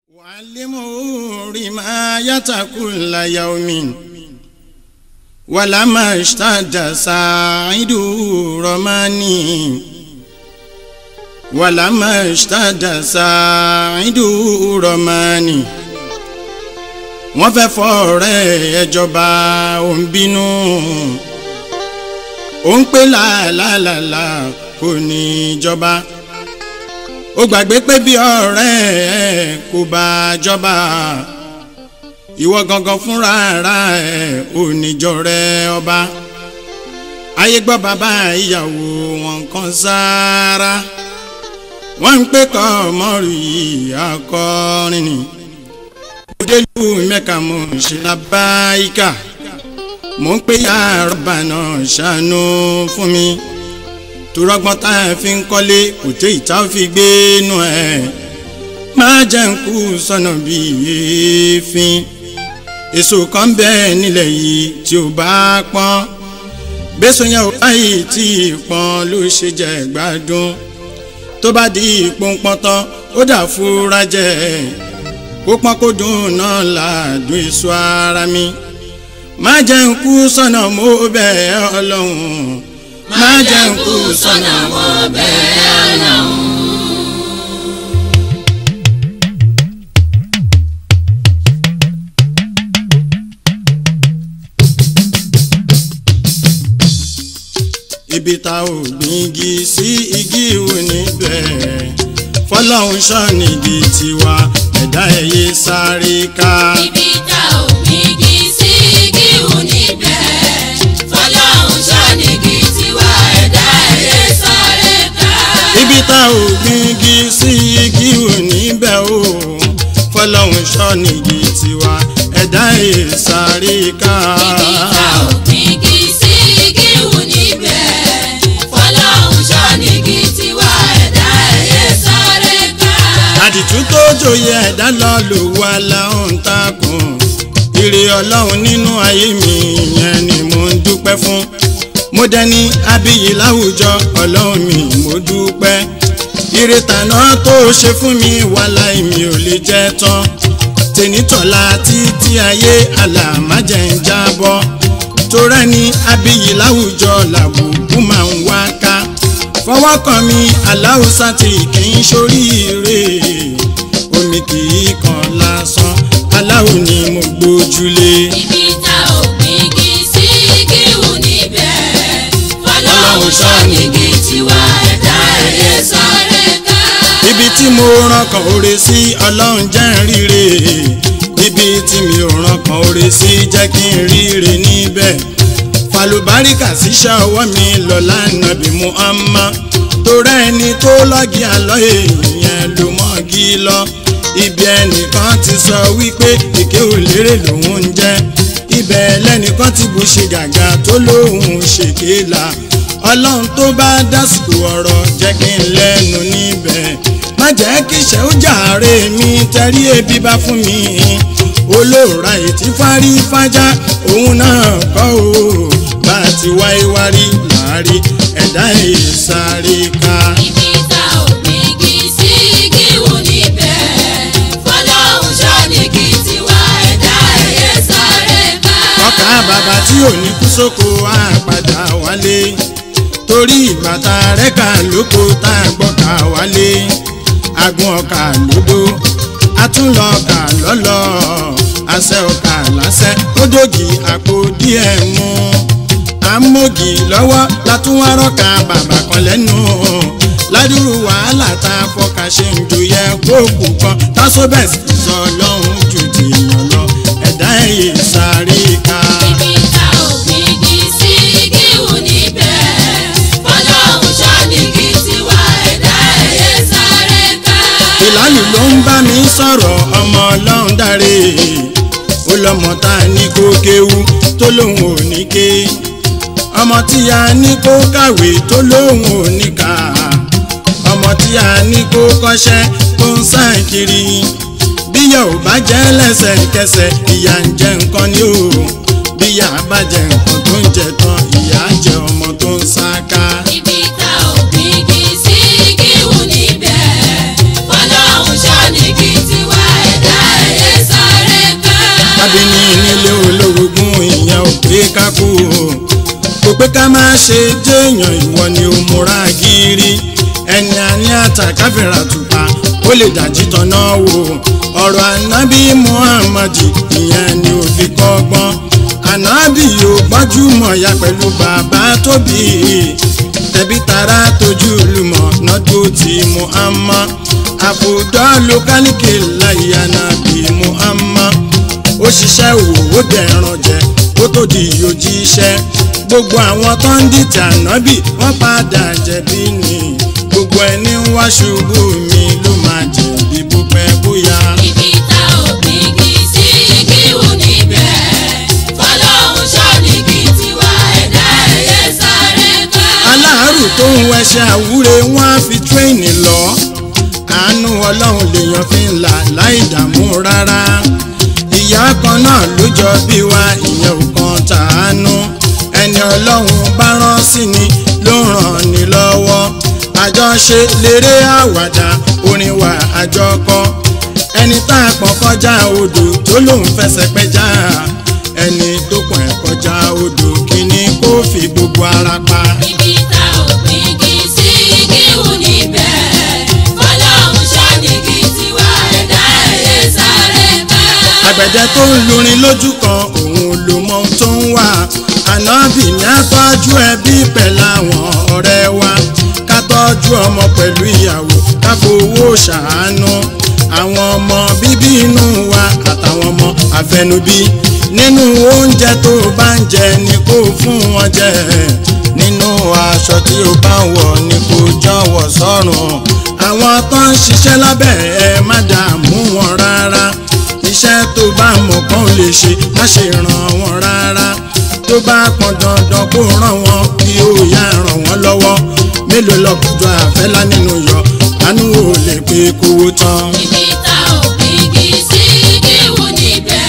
وعلموا رماية كل يوم ولما اشتد ساعد رماني ولما اشتد ساعد رماني wọ́n fẹ́ fọ́ọ̀rẹ́ ẹjọba ò ń bínú ó ń pè láàlàlà kò ní í jọba ó gbàgbé pé bí ọ̀rẹ́ ẹ kò bá jọba ìwọ gangan fúnra ara ẹ ò níjọ rẹ ọba ayé gbọ́ bàbá ìyàwó wọn kan sára wọ́n ń pè kọ́ mọ́rù yìí akọrin ni òdelu mẹ́ka mo ṣe labáyíká mo ń pè ya rọ́bà náà ṣàánú fún mi torọ́gbọ́n tá a fi ń kọ́lé kò tẹ́ ìta fi gbé nù ẹ̀ máa jẹ́ ń kú sọ́nà bíi èéfín èso kan bẹ́ẹ̀ nílẹ̀ yìí tí ó bá pọ́n gbèsò yẹn ò báyìí tí ìpọ́n ló ṣe jẹ́ gbádùn tó bá di ìpọ́npọ́n tán ó dà fúra jẹ́ kó pọ́n kó dùn náà làádùn èso ara mi má jẹ́ ń kú sọ́nà mo bẹ̀ ẹ́ ọlọ́run má jẹ́ ń kú sọ́nà mo bẹ̀ ẹ́ ọlọ́run. ibi tá ò gbígi sí igi ìwò níbẹ̀ fọlọ́run ṣọ́nìgì tiwa ẹ̀dá ẹ̀yẹ sáré ká. ibi tá ò gbígi sí igi ìwò níbẹ̀ fọlọ́run ṣọ́nìgì tiwa ẹ̀dá ẹ̀yẹ sáré ká. ibi tá ò gbígi sí igi ìwò níbẹ̀ o fọlọ́run ṣọ́nìgì tiwa ẹ̀dá ẹ̀yẹ sáré ká. ibi tá ò gbígi sí igi ìwò níbẹ̀ fọlọ́run ṣọ́nìgì tiwa ẹ̀dá ẹ̀yẹ sáré ká. àdìtú tó jòyè ẹ̀dá lọ lò wá láwọn takùn ire ọlọ́run nínú ayé mi yẹn ni mo ń dúpẹ́ fún mo dẹni abiyì láwùjọ ọlọ́run mi mo dúpẹ́ ire tàná tó ṣe fún mi wàhálà mi ò lè jẹ́ tán tènítọ̀la títí ayé àlàmájẹ̀ ń jábọ́ torẹ́ ni abiyì láwùjọ làbùkù máa ń wá ká fọwọ́ kan mi aláwùsá tí kì í ṣoríire omi kì í kan lásán aláwo ni mo gbójúlé. ibi tá ò gbígi sí igi ìwò níbẹ̀ fọlọ́run ṣọ́nìgì tiwa ẹ̀dá ẹ̀yẹ sáré ká. ibi tí mo ràn kàn oore sí ọlọ́run jẹ́ ń ríre ibi tí mi ò ràn kàn oore sí jẹ́ kí n ríre níbẹ̀ falùbáríkà síṣẹ́ ọwọ́ mi lọ́la nàbí muhammad torẹ́ ẹni tó lọ́gì àlọ́ èèyàn ló mọ́gì lọ ibi ẹnìkan ti sọ wípé èké ò lérè lòun ń jẹ́ ibẹ̀ lẹ́nìkan ti bù ṣe gàgà tó lóun ṣèké la ọlọ́run tó bá dásìkò ọ̀rọ̀ jẹ́ kí n lẹ́nu níbẹ̀ má jẹ́ kí ìṣẹ́ ó jàre mi tẹ̀rí ebi bá fún mi olóòrà ètí fárí fájá òun náà kọ́ o bá a ti wáyé wárí láàrí ẹ̀dá ìsáré ká. ibi tá ò gbígi sí igi ìwò níbẹ̀ fọlọ́run ṣọ́nìgì tiwa ẹ̀dá ẹ̀yẹ sáré ká. ọkà bàbá tí ò ní kú sóko á padà wálé torí ìbàtà rẹ̀ kà lóko tá a gbọ́ kà wálé agun ọkà lódó atúnlọ ọkà lọ́lọ́ àṣẹ ọkà lásẹ̀ ó dògì àpò díẹ̀ mú amógi lọ́wọ́ látúwárọ́ka bàbá kan lẹ́nu ládùúrú wàhálà tá a fọkà ṣe ń joyẹ kóòkù kan tásóbẹ̀sì sọ lọ́hùn jù tìyàn lọ ẹ̀dá ẹ̀yẹ sáré ká. ibi tá ò gbígi sí igi ìwò níbẹ̀ fọlọ́run ṣọ́nìgì tiwa ẹ̀dá ẹ̀yẹ sáré ká. ìlànà ló ń bá mi sọ̀rọ̀ ọmọ ọlọ́run dáre ó lọ́mọ tá a ní kó kéwú tó lóun ò ní ké ọmọ tí a ní kó kàwé tó lóun ò ní kà ọmọ tí a ní kó kọ́ṣẹ́ tó ń sàn kiri bíyà ò bá jẹ́ lẹ́sẹ̀kẹsẹ̀ ìyà ń jẹ nǹkan ni o bíyà bá jẹ nǹkan tó ń jẹ tán ìyà jẹ ọmọ tó ń sá ká. ibi tá ò gbígi sí igi ìwò níbẹ̀ fọlọ́run ṣọ́nìgì tiwa ẹ̀dá kábíní nílé olórogún ìyẹn ò pé ká kú o kò pé ká má ṣe jẹ́yàn ìwọ ni ó múra gírí ẹni àní àtàkáfẹ́ra tùpá ó lè dájí tọ́nà wò ọ̀rọ̀ ànábì muhammadi ìyẹn ni ò fi kọ́gbọ́n ànábì yóò gbajúmọ̀ ya pẹ̀lú bàbá tóbi tẹ̀bí tara tójú lùmọ̀ nọ́dún tí muhammad àbùdá lókàlìkì láyé ànábì muhammad ó ṣiṣẹ́ òwò ó dẹ̀ràn jẹ ó tó di òjíṣẹ́ gbogbo àwọn tó ń dìtẹ̀ ànábì wọ́n padà jẹ̀bi ni gbogbo ẹni ń wá ṣubú mi ló máa jẹ̀bi bó pẹ́ bóyá. Ibi tá ò gbígi sí kíwù níbẹ̀. Fọlọ́hún ṣọ́nìkì tiwa ẹ̀dá ẹ̀yẹ sáré ká. aláàrù tó ń wẹṣẹ àwúre wọn á fi tírẹ́ẹ̀nì lọ àánú ọlọ́run lèèyàn fi ń là láì dààmú rárá ìyá kan náà ló jọ bí wa ìyẹn ò kan tàánú ẹni ọlọ́run bá rán sí ni ló ràn ní lọ́wọ́ àjọṣe léré àwàdà orin wa àjọkọ ẹni tá a pọ̀ kọjá odò tó lòun fẹsẹ̀ pẹja ẹni tó pọ̀ ẹ̀ kọjá odò kíní kó fi gbogbo ara pa. Ibi tá ò gbígi sí kíwù níbẹ̀. Fọlọ́hún ṣọ́nìkì tiwa ẹ̀dá ẹ̀yẹ sáré ká. àgbẹ̀dẹ tó ń lurin lójú kan òun ló mọ ohun tó ń wà ànábì ní àtọ́jú ẹbí pẹ̀lú àwọn ọ̀rẹ́ wa ká tọ́jú ọmọ pẹ̀lú ìyàwó ká fowó ṣàánú àwọn ọmọ bíbí inú wa àtàwọn ọmọ àfẹnubí nínú oúnjẹ tó bá ń jẹ ni kó fún wọn jẹ nínú aṣọ tí ó bá ń wọ̀ ni kó jọ̀wọ́ sọ́rùn àwọn tó ń ṣiṣẹ́ lábẹ́ ẹ má dààmú wọn rárá iṣẹ́ tó bá mọ̀ kán lè ṣe má ṣe ràn wọ́n rárá tó bá pọn dandan kó ràn wọ́n kí ó yá ràn wọ́n lọ́wọ́ mélòó lọ́kùnjọ àfẹ́lá nínú yọ àánú ò lè pé kówó tán. Ibi tá ò gbígi sí kíwù níbẹ̀.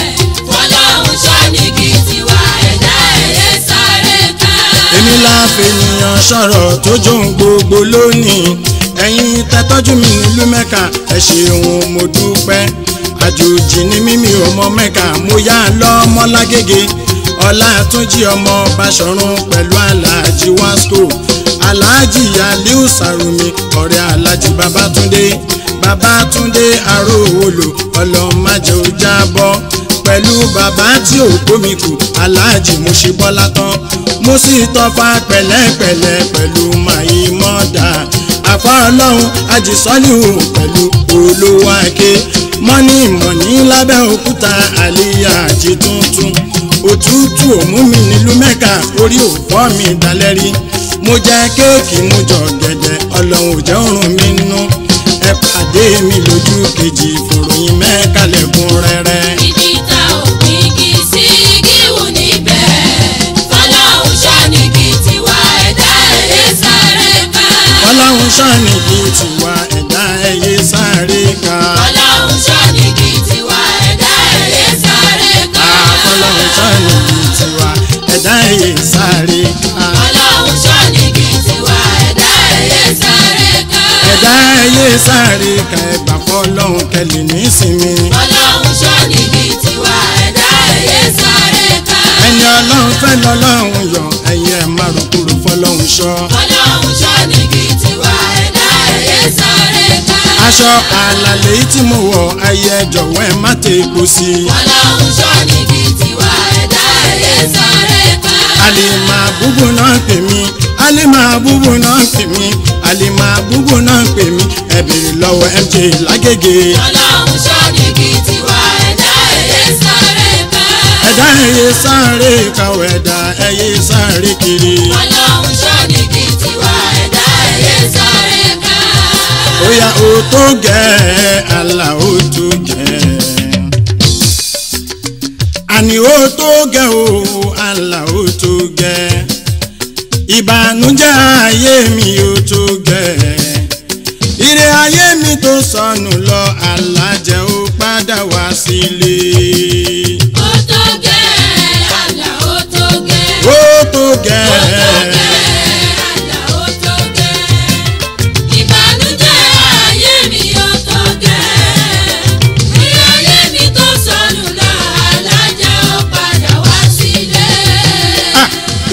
Fọlọ́hún ṣọ́nìkì tiwa ẹ̀dá ẹ̀yẹ sáré ká. èmi láàfin ènìyàn sọ̀rọ̀ tó jóun gbogbo lónìí ẹ̀yin tẹ́tọ́jú mi nílùú mẹ́ka ẹ ṣeun mo dúpẹ́ àjòjì ni mímí ọmọ mẹ́ka mo yá lọ́mọ lágége ọlátúnjì ọmọ báṣọ̀run pẹ̀lú aláàjì wasco aláàjì aliu sàrùmí ọ̀rẹ́ aláàjì babátúndé babátúndé aróòwòlò ọlọ́màjẹ ò jábọ́ pẹ̀lú bàbá tí ò gbómi kù aláàjì mo ṣe bọ́lá tán mo sì tọ́fà pẹ̀lẹ́pẹ̀lẹ́ pẹ̀lú màyí mọ́dà àfa ọlọ́run àjìsọ́líhù pẹ̀lú olówó ake mọ́ní mọ̀ní lábẹ́ òkúta àlíyá àjì tuntun òtútù òmú mi nílùú mẹ́ka orí òfò mi dalẹ́rí mo jẹ kéèkì mo jọ gẹ̀dẹ̀ ọlọ́run ò jẹ́ òrùn mi nú ẹ pàdé mi lójú kejì ìfòròyìn mẹ́ka lẹ́kùn rẹ́rẹ́. Ibi tá ò gbígi sí kíwù níbẹ̀. Fọlọ́hún ṣọ́nìkì tiwa ẹ̀dá ẹ̀yẹ sáré ká. ọlọ́run ṣàní kí tiwa ẹ̀dá ẹ̀yẹ sáré ká. Fọlọ́hún ṣọ́nìkì tiwa ẹ̀dá ẹ̀yẹ sáré ká. ọlọ́run ṣàní kí tiwa ẹ̀dá ẹ̀yẹ sáré ká. Fọlọ́hún ṣọ́nìkì tiwa ẹ̀dá ẹ̀yẹ sáré ká. ẹ̀dá ẹ̀yẹ sáré ká ẹ̀gbà fọlọ́run kẹlẹ̀ nísìnyí. Fọlọ́hún ṣọ́nìkì tiwa ẹ̀dá ẹ̀yẹ sáré ká. ẹni ọlọ́run fẹ́ lọ́lọ́run yọ ẹ̀yẹ márùn kúrò fọlọ́run ṣọ́. Fọlọ́hún ṣọ́nìkì tiwa ẹ̀dá ẹ̀yẹ sáré ká. aṣọ àlàlẹ́ tí mo wọ̀ ẹyẹ jọ̀wọ́ ẹ má tẹ epo sí i. Fọlọ́hún ṣọ́nìkì tiwa ẹ̀dá ẹ̀yẹ sáré ká. àlèmà búbù náà pè mí àlèmà búbù náà pè mí àlèmà búbù náà pè mí ẹ bèrè lọ́wọ́ mj lágége. Fọlọ́hún ṣọ́nìkì tiwa ẹ̀dá ẹ̀yẹ sáré ká. ẹ̀dá ẹ̀yẹ sáré kàwé ẹ̀dá ẹ̀yẹ sáré kiri. Fọlọ́hún ṣọ́nìkì tiwa ẹ̀dá ẹ̀yẹ sáré ká. bóyá o tó gẹ̀ àlà o tó gẹ̀. àní o tó gẹ̀ o àlà o tó gẹ̀. ìbànújẹ́ ayé mi o tó gẹ̀. ire ayé mi tó sọnù lọ alájẹ ó padà wá sílé. Ó tó gẹ́, àlà ó tó gẹ́. ó tó gẹ̀. Ó tó gẹ́, àlà ó tó gẹ́. Ìbànújẹ́ ayé mi ó tó gẹ́.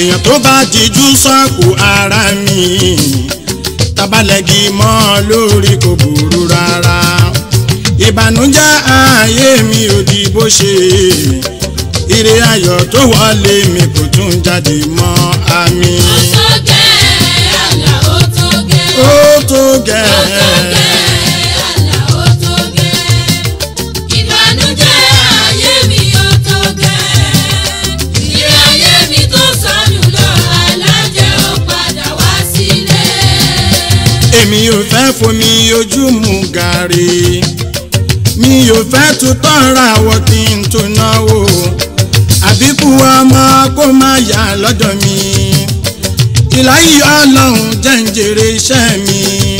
èèyàn tó bá dijú sọ́ọ̀kù ara mi tabalẹ̀gì mọ́ lórí kò burú rárá ìbànújẹ́ ayé mi ò di bó ṣe ire ayọ̀ tó wọlé mi kò tún jáde mọ́ àmì. ó tó gẹ́ àlà ó tó gẹ́ ó tó ó tó gẹ̀ gẹ́ àlà ó tó gẹ́ ìbànújẹ́ ayé mi ó tó gẹ́ ìrẹ́ ayé mi tó sọnù lọ alájẹ́ ó padà wá sílé. èmi ò fẹ́ fomi ojú mu gàrí mi ò fẹ́ tutọ́ ra wọ kí n tó náwó àbíkú ọmọ kó má yà lọ́dọ̀ mi ìláyé ọlọ́run jẹ́ ń jèrè iṣẹ́ mi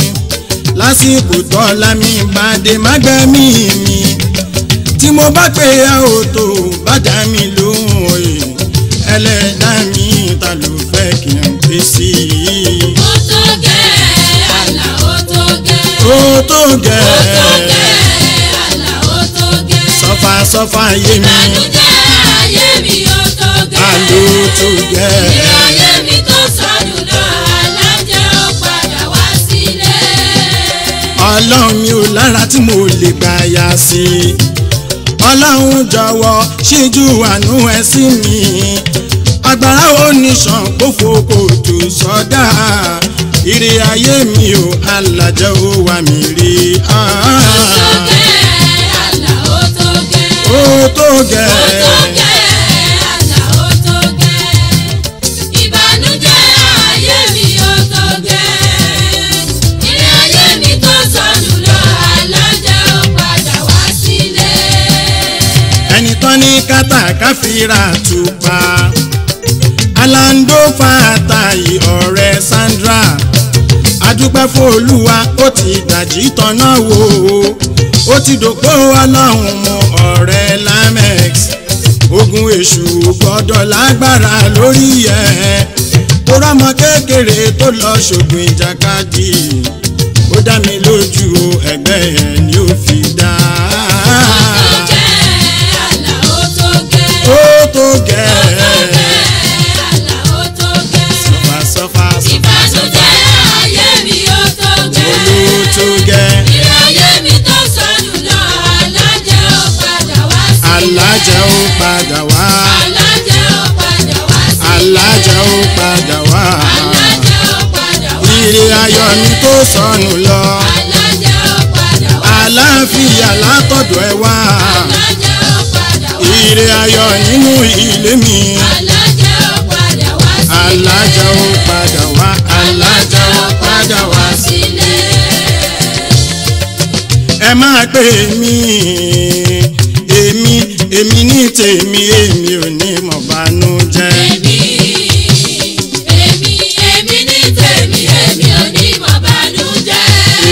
lásìkò tọ́lá mi bá dé má gbẹ́mí mi tí mo bá pè é ò tó bá dá mi lóhùn òye ẹlẹ́dàá mi ta ló fẹ́ kí n pè sí i ó tó gẹ́ àlà ó tó gẹ́ ó tó ó tó gẹ̀ẹ́ gẹ́ àlà ó tó gẹ́. sọfà sọfà yé mi ìbànújẹ́ ayé mi ó tó gẹ́. àló tó gẹ̀ ìrẹ́ ayé mi tó sọnù lọ alájẹ́ ó padà wá sílé. ọlọ́run mi ò lára tí mo lè gbà yà sí i ọlọ́run jọ̀wọ́ ṣíjú àánú ẹ sí mi agbára oníṣàn kófò kò tó sọdá ire ayé mi ò alàjẹ́ ó wà mí rí ó tó gẹ́ àlà ó tó gẹ́. ó tó ó gẹ̀ tó gẹ́ àlà ó tó gẹ́. ìbànújẹ́ ayé mi ó tó gẹ́. ìrẹ́ ayé mi tó sọnù lọ alájẹ́ ó padà wá sílé. ẹni tán ní kátàkáfíra tùpá alando fàtàyè ọ̀rẹ́ Sandra adúpẹ́ fún olúwa ó ti gbàjí tọ́nà wò ó ó ti dòpó ọlọ́run mu ọ̀rẹ́ lamex ogun èṣù gbọ́dọ̀ lágbára lórí ẹ̀ tó rọ́mọ kékeré tó lọ ṣògùn ìjàkadì ó dá mi lójú ẹgbẹ́ ẹ̀ ni ó fi dá ó tó gẹ̀ẹ́ sọfà sọfà sọfà sọfà olú tó gẹ̀ẹ́. alájà ó padà wá alájà ó padà wá ire ayọ̀ mi tó sọnù lọ àlàáfíà látọ̀dọ̀ ẹ wá ire ayọ̀ nínú ilé mi alájà ó padà wá alájà ó padà wá ẹ máa pè mí èmi èmi ní tèmi èmi ò ní mọ̀ bánújẹ́. Èmi, èmi, èmi ní tèmi, èmi ò ní mọ̀ bànújẹ́.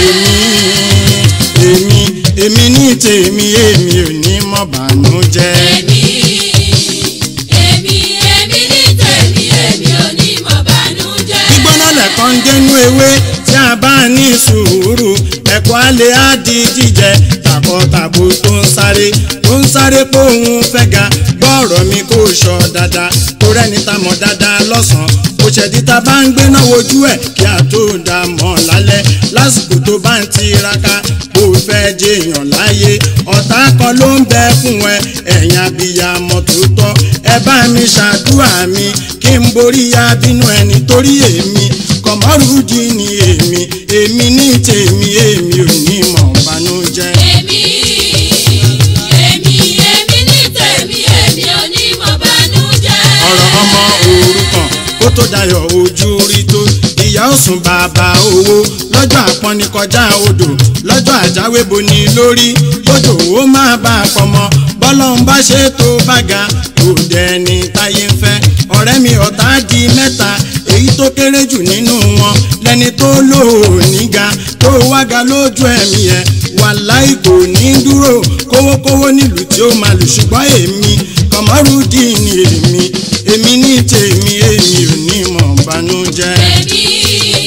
èmi èmi èmi ní tèmi èmi ò ní mọ̀ bánújẹ́. Èmi, èmi, èmi ní tèmi, èmi ò ní mọ̀ bànújẹ́. gbígbóná lẹ̀kọ́ ń dénú ewé tí a bá ní sùúrù ẹ̀kọ́ alẹ́ á di jíjẹ tàbọ̀tàbò tó ń sáré tó ń sáré pé òun fẹ́ ga gbọ́ọ̀rọ̀ mi kò sọ dáadáa kó rẹ́ni tá mọ̀ dáadáa lọ́sàn-án kò ṣẹ̀dí tá bá ń gbéná wojú ẹ̀ kí a tó dá mọ̀ lálẹ́ lásìkò tó bá ń tiraka kó fẹ́ jẹyàn láyé ọ̀tá kan ló ń bẹ fún ẹ ẹ̀yìn abiyamọ tòótọ́ ẹ bá mi ṣàdúrà mi kí n borí abínú ẹni torí èmi kọ̀mọ́rùdì ni èmi èmi ní tèmi èmi ò ní mọ̀ bánújẹ́. Èmi, èmi, èmi ní tèmi, èmi ò ní mọ̀ bànújẹ́. ọ̀rọ̀ ọmọ òrukàn kó tó dayọ̀ ojú rí tó ìyá òsùn bàbá owó lọ́jọ́ àpọ́nni kọjá odò lọ́jọ́ àjáwé boni lórí bójú ó máa bá a pọmọ bọ́lọ́hún bá ṣe tó bága kò dẹni táyé ń fẹ́ ọ̀rẹ́ mi ọ̀tá di mẹ́ta èyí tó kéré jù nínú wọn lẹni tó lò ó níga tó wága lójú ẹ̀mí ẹ̀ wàláì kò ní dúró kówókówó nílùú tí ó máa lù ṣùgbọ́n èmi kọ̀mọ́rúdì ni èmi èmi ní tèmi èmi ò ní mọ̀ bánújẹ́. Èmi,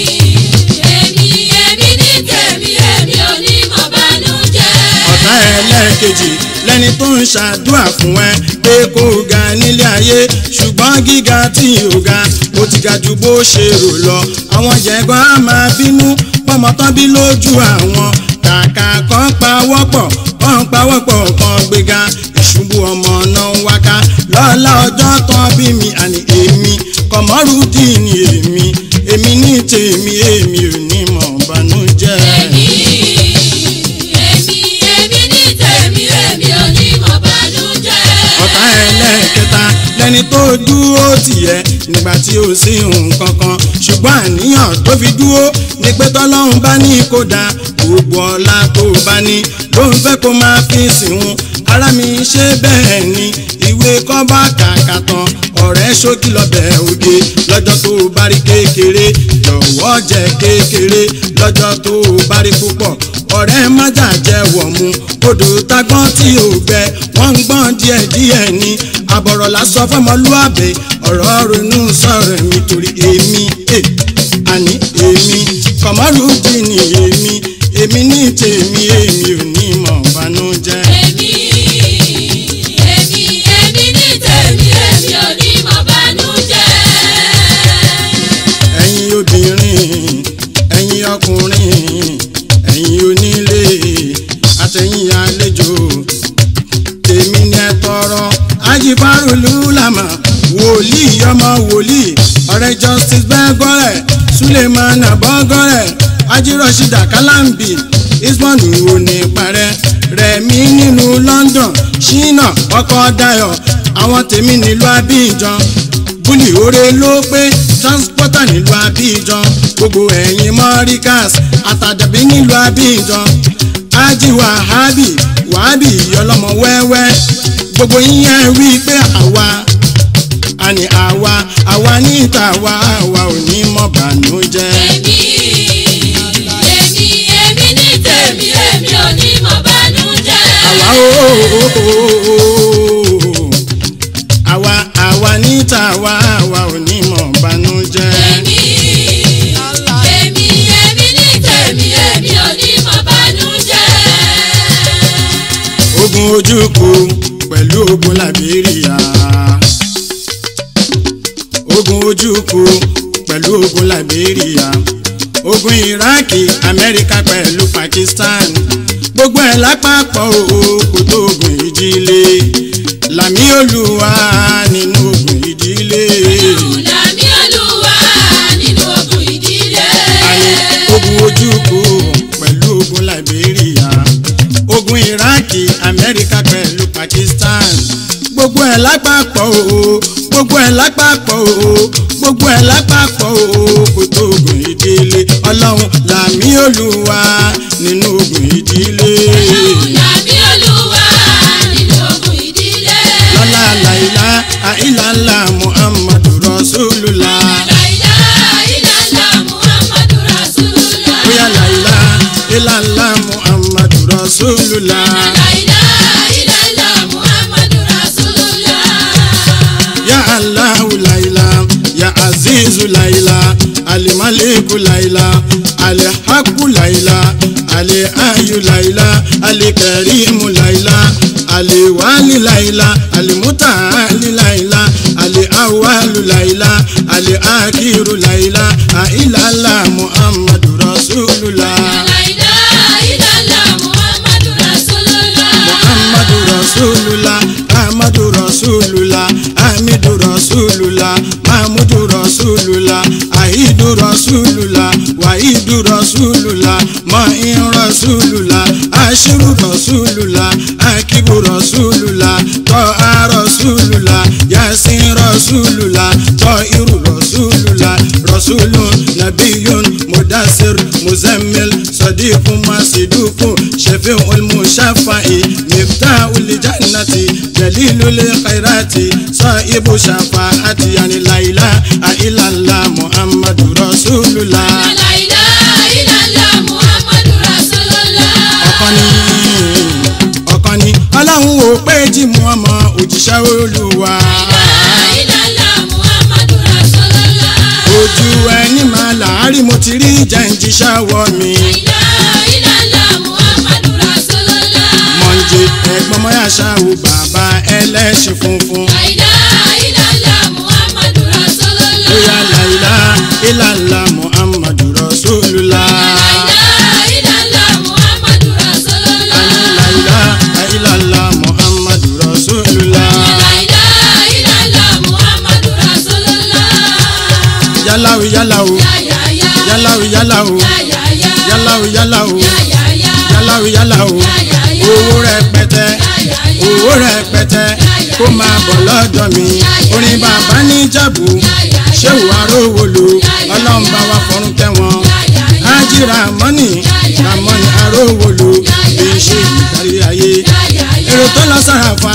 èmi, èmi ní tèmi, èmi ò ní mọ̀ bànújẹ́. ọ̀tá ẹlẹ́ẹ̀kejì lẹ́ni tó ń ṣàdúrà fún ẹ pé kó o ga nílé ayé ṣùgbọ́n gíga tí ò ga ó ti ga ju bó ṣe rò lọ àwọn jẹ̀gbọ́n á máa bínú pọ́mọ tán bí lójú àwọn kàkà kan pawọ́pọ̀ kan pawọ́pọ̀ kan gbéga ìṣubú ọmọ náà ń wáká lọ́la ọjọ́ tán bí mi àní èmi kọ̀mọ́rùdín ni èmi èmi ní tèmi èmi ò ní mọ̀ bànújẹ́. èmi èmi èmi ní tèmi èmi ò ní mọ̀ bànújẹ́. ọ̀tá ẹlẹ́ẹ̀kẹta lẹni tó dúró tìyẹ nígbà tí ó sí nǹkan kan ṣùgbọ́n àníyàn tó fi dúró ni pé tọ́lọ́run bá ní kó dáa gbogbo ọlá tó bá ní ló ń fẹ́ kó máa fi sìnwó ara mi ṣe bẹ́ẹ̀ ni ìwé kọ́ bá kàkà tán ọ̀rẹ́ ṣókí lọ́bẹ̀ oge lọ́jọ́ tó bá rí kékeré jọ̀wọ́ jẹ kékeré lọ́jọ́ tó bá rí púpọ̀ ọ̀rẹ́ májà jẹ́ wọ̀ mu odò tagbọ́n tí ò gbẹ wọ́n ń gbọ́n díẹ̀ díẹ̀ ni àbọ̀rọ̀ lásán fọmọlúàbẹ̀ ọ̀rọ̀ ronú sọ̀rọ̀ mi torí èmi eh, àní èmi kọ̀mọ́rùdì ni èmi èmi ní tèmi èmi ò ní mọ̀ bànújẹ́. èmi èmi èmi ní tèmi èmi ò ní mọ̀ bànújẹ́. ẹ̀yin obìnrin ẹ̀yin ọkùnrin ẹ̀yin onílé àtẹ̀yin àlejò tèmi ni ẹ tọrọ ajifarulu lama wòlíì ọmọ wòlíì ọ̀rẹ́ justice bẹ́gọ́rẹ̀ suleiman abọ́gọ́rẹ̀ ajírọ̀ṣídà kálámbì ismon òní parẹ́ rẹ̀mí nínú london ṣínà ọkọ̀ dayọ̀ àwọn tèmi nílùú abidjan búlì oore ló pé transporter nílùú abidjan gbogbo ẹ̀yìn mọ́ríkàs àtàjàbí nílùú abidjan ájì wàhábì wàhábì ọlọ́mọ wẹ́wẹ́ gbogbo yín wí pé àwa àní àwa àwa níta àwa àwa ò ní mọ̀ bànújẹ́. èmi èmi èmi ní tèmi èmi ò ní mọ̀ bànújẹ́. àwa ooo àwa àwa níta àwa àwa ò ní mọ̀ bànújẹ́. èmi èmi èmi ní tèmi èmi ò ní mọ̀ bànújẹ́. ogun ojúkù pẹ̀lú ogun liberia ogun ojúkù pẹ̀lú ogun liberia ogun iraki amẹ́ríkà pẹ̀lú pakistan gbogbo ẹ̀ lápapọ̀ o kò tó ogun ìdílé làmì olúwa nínú ogun ìdílé Làmí Olúwa nínú ogun ìdílé. àní ogun ojúkù pẹ̀lú ogun liberia ogun iraki amẹ́ríkà pẹ̀lú pakistan gbogbo ẹ̀ lápapọ̀ o gbogbo ẹ̀ lápapọ̀ o gbogbo ẹ̀ lápapọ̀ o kò tó ogun ìdílé ọlọ́run làmì olúwa nínú ogun ìdílé Làmí Olúwa nínú ogun ìdílé. lọ́lá làìlá àìlàlá muhammadu rasulullah Láìlá ìlàlá Muhammadu Rasulullah. bóyá làìlá ìlàlá muhammadu rasulullah. Láìlá ìlàlá Muhammadu Rasulullah. ya allahu laila ya azizu laila alimaliku laila alihaku laila aliayu laila alikarimu laila aliwali laila alimutaali laila aliawalu laila aliakiru laila ailala muhammadu rasulullah Láìlá ìlàlá Muhammadu Rasulullah. muhammadu rasulullah ahmadu rasulullah hamidu rasulullah mahmudu rasulullah ahidu rasulullah wahidu rasulullah mahin rasulullah ashiru rasulullah akibu rasulullah tọ́ha rasulullah yasin rasulullah tọ́hiru rasulullah rasulun nabiyun mudasir muzammil sadiqun masidukun shafi'ul mushafa'i miftahul jannati dalilul khairati sahibu shafa'ati yani la ilaha illallah muhammadu rasulullah Láìlá ìlàlá Muhammadu Rasulullah. ọ̀kan ni ọ̀kan ni ọlọ́run ò pé jí mu ọmọ òjíṣẹ́ olúwa Láìlá Muhammadu Rasulullah. ojú ẹni máa láàárín mo ti rí jẹ́ǹjíṣẹ́ wọ mi Láìlá Muhammadu Rasulullah. mọ̀njẹ́ ẹ̀gbọ́n mọ́ yàṣà o bàbá ẹlẹ́ṣin funfun. àìdá ìlàlá muhammadu rasulullah. bóyá làyílá ìlàlá muhammadu rasulullah. àìdá ìlàlá muhammadu rasulullah. làyílá ìlàlá muhammadu rasulullah. àìdá ìlàlá muhammadu rasulullah. yálàwó yálàwó yáyáyá. yálàwó yálàwó yáyáyá. yálàwó yálàwó yáyáyá. yálàwó yálàwó yáyáyá. owó rẹpẹtẹ yáyáyá. owó rẹpẹtẹ kó máa bọ̀ lọ́dọ̀ mi orin bàbá ní jàbù ṣéwù arówolo ọlọ́run bá wa fọ́run kẹ́wọn ájì ramọ́nì ramọ́nì arówolo bí n ṣe ìdarí ayé èrò tó lọ sàràfà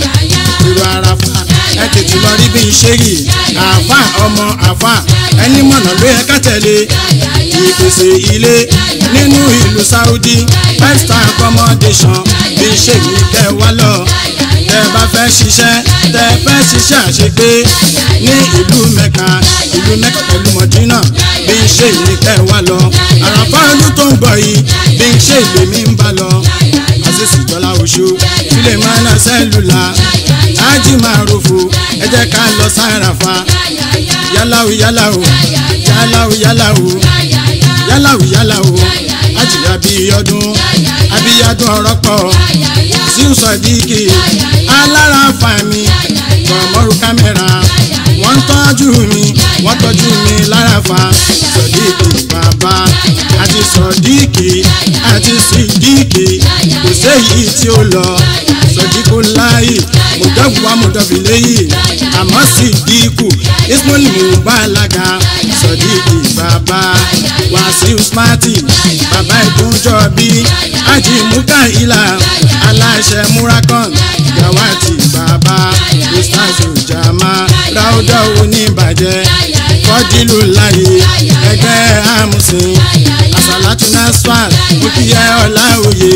èrò àràfà ẹ tètè lọ rí bí n ṣe rí àfà ọmọ àfà ẹni mọ̀nà ló yẹ ká tẹ̀lé ìpèsè ilé nínú ìlú Saudi five star accommodation bí n ṣe rí kẹ́ wá lọ tẹ bá fẹ́ ṣiṣẹ́ tẹ fẹ́ ṣiṣẹ́ àṣepé ní ìlú mẹ́ka ìlú mẹ́ka pẹ̀lú mọ̀dínà bí n ṣe ní kẹ́ wá lọ àràfà ọdún tó ń bọ̀ yìí bí n ṣe ìlú mi ń bá lọ àṣìṣì jọlá oṣù ilé mọ́nà sẹ́lùlà ájì máa rofo ẹ jẹ́ ká lọ sáràfà yálàwó yálàwó yálàwó yálàwó yálàwó yálàwó ájì abíyọdún abíyọdún ọ̀rọ̀ pọ̀ síu sọdíkì alára fàmì gbọmọrù kámẹ́rà wọ́n ń tọ́jú mi wọ́n tọ́jú mi lára fa sọdíkì bàbá àti sọdíkì àti sídíkì kò séyìí tí ó lọ sọdíkù láàyè mọ̀dọ́bù wa mọ̀dọ́bù léyìí àmọ́ sídíkù ismail mubalaga sọdíkì bàbá wàsíù smarty bàbá ìdúnjọ bí ajimuka ilà aláṣẹ murakon gawati bàbá ustaz ojama ráúdọ̀ oníbàjẹ́ fọ́dílù láyé ẹgbẹ́ amusin asalatu nasfal mokiyẹ ọláòye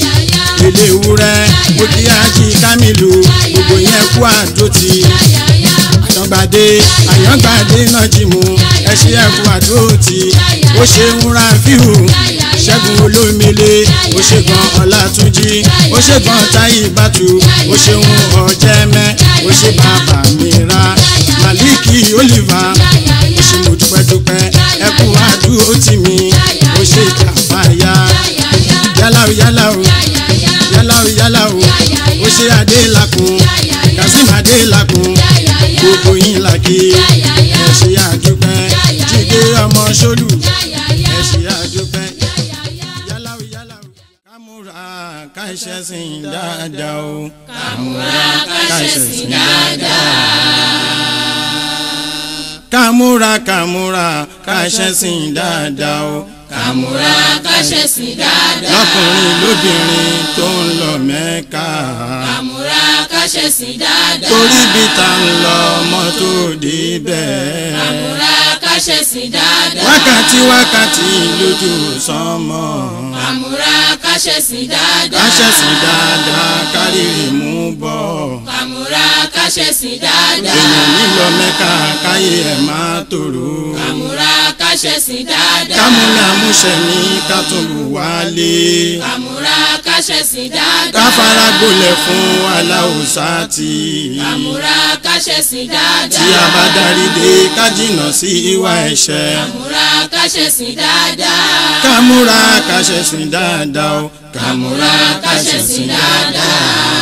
ilé ewúrẹ́ mokiyẹ ají kamilu gbogbo yẹn kú àdótì àyàngbàdé àyàngbàdé náà jí mu ẹṣẹ ẹkú àdótì ó ṣe ń ra fíhù ṣẹ́gun olómele ó ṣe gan ọlátúnjí ó ṣe gan táyì bàtú ó ṣeun ọ̀jẹ̀mẹ́ ó ṣe bàbá mi ra màlíkì oliver ó ṣe mo dúpẹ́dúpẹ́ ẹkú àdúró tì mí ó ṣe kàfáyà yálàó yálàó yálàó yálàó ó ṣe adélakùn kazeem adélakùn gbogbo yín làkè ẹ ṣe àdúpẹ́ jíde ọmọ ṣolù ẹ ṣe àdúpẹ́ yálàó yálàó kámúra káṣẹ́sìn dáadáa o kàmúra káṣẹ̀sìn dáadáa. kámúra kámúra káṣẹ́sìn dáadáa o kàmúra káṣẹ̀sìn dáadáa. lọ́kùnrin lóbìnrin tó ń lọ mẹ́ka kàmúra káṣẹ̀sìn dáadáa. torí bí ta ń lọ mọ́tò débẹ̀ kàmúra káṣẹ̀sìn dáadáa. wákàtí wákàtí lójú sánmọ̀ kàmúra káṣẹ̀sìn dáadáa. káṣẹ́sìn dáadáa kárìrì mú bọ̀ kàmúra káṣẹ̀sìn dáadáa. èèyàn nílọ mẹ́ka káyé ẹ̀ máa tòrò kàmúra káṣẹ̀sìn dáadáa. kámúmi àmúṣẹ ní kátólù wálé kàmúra káṣẹ̀sìn dáadáa. káfárá gbolẹ̀ fún aláwùsá tí kàmúra káṣẹ̀sìn tí dáadáa. a bá darí dé ká jìnnà sí ìwà ẹ̀ṣẹ̀ kàmúra káṣẹ̀sìn dáadáa. kámúra káṣẹ̀sìn dáadáa o kàmúra káṣẹ̀sìn dáadáa.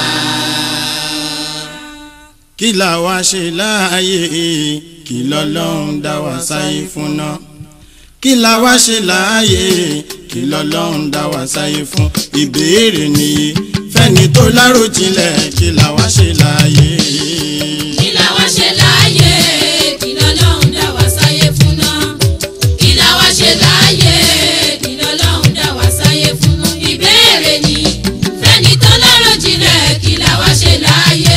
kí la wá ṣe láàyè kí lọ́lọ́run dá wa sáyé fún náà kí la wá ṣe láàyè kí lọ́lọ́run dá wa sáyé fún ìbéèrè nìyí fẹ́ni tó láròjinlẹ̀ kí la wá ṣe láàyè. kí la wá ṣe láàyè kí lọ́lọ́run dá wa sáyé fún náà kí la wá ṣe láàyè kí lọ́lọ́run dá wa sáyé fún náà ìbéèrè ni fẹ́ni tó lọ́rọ̀ jinlẹ̀ kí la wá ṣe láàyè.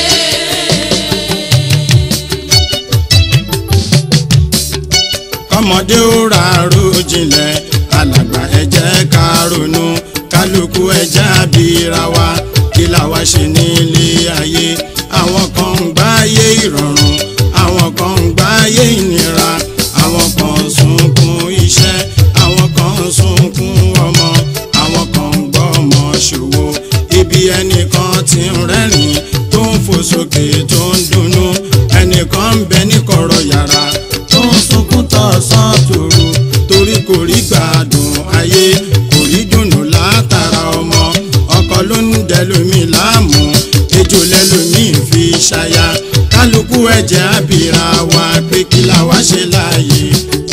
kọ́mọdé ó ra àròjinlẹ̀ alàgbà ẹ jẹ́ ká ronú kálukú ẹ jẹ́ àbíra wa kí la wá ṣe nílé ayé àwọn kan ń gbáyé ìrọ̀rùn àwọn kan ń gbáyé ìnira àwọn kan ń sunkún iṣẹ́ àwọn kan ń sunkún ọmọ àwọn kan ń gbọ́ ọmọ ṣòwò ibi ẹni ti ń rẹ́rìn tó ń fò sókè tó ń dunnú ẹnìkan ń bẹ ní kọ̀rọ̀ yàrá tó ń sunkún tọ̀sán tòru torí kò rí gbádùn ayé kò rí dùnnú látara ọmọ ọkọ ló ń dẹlómi láàmú ejò lẹlómi fi ṣaya kálukú ẹ̀jẹ̀ àbíra wa pé kí la wá ṣe láàyè.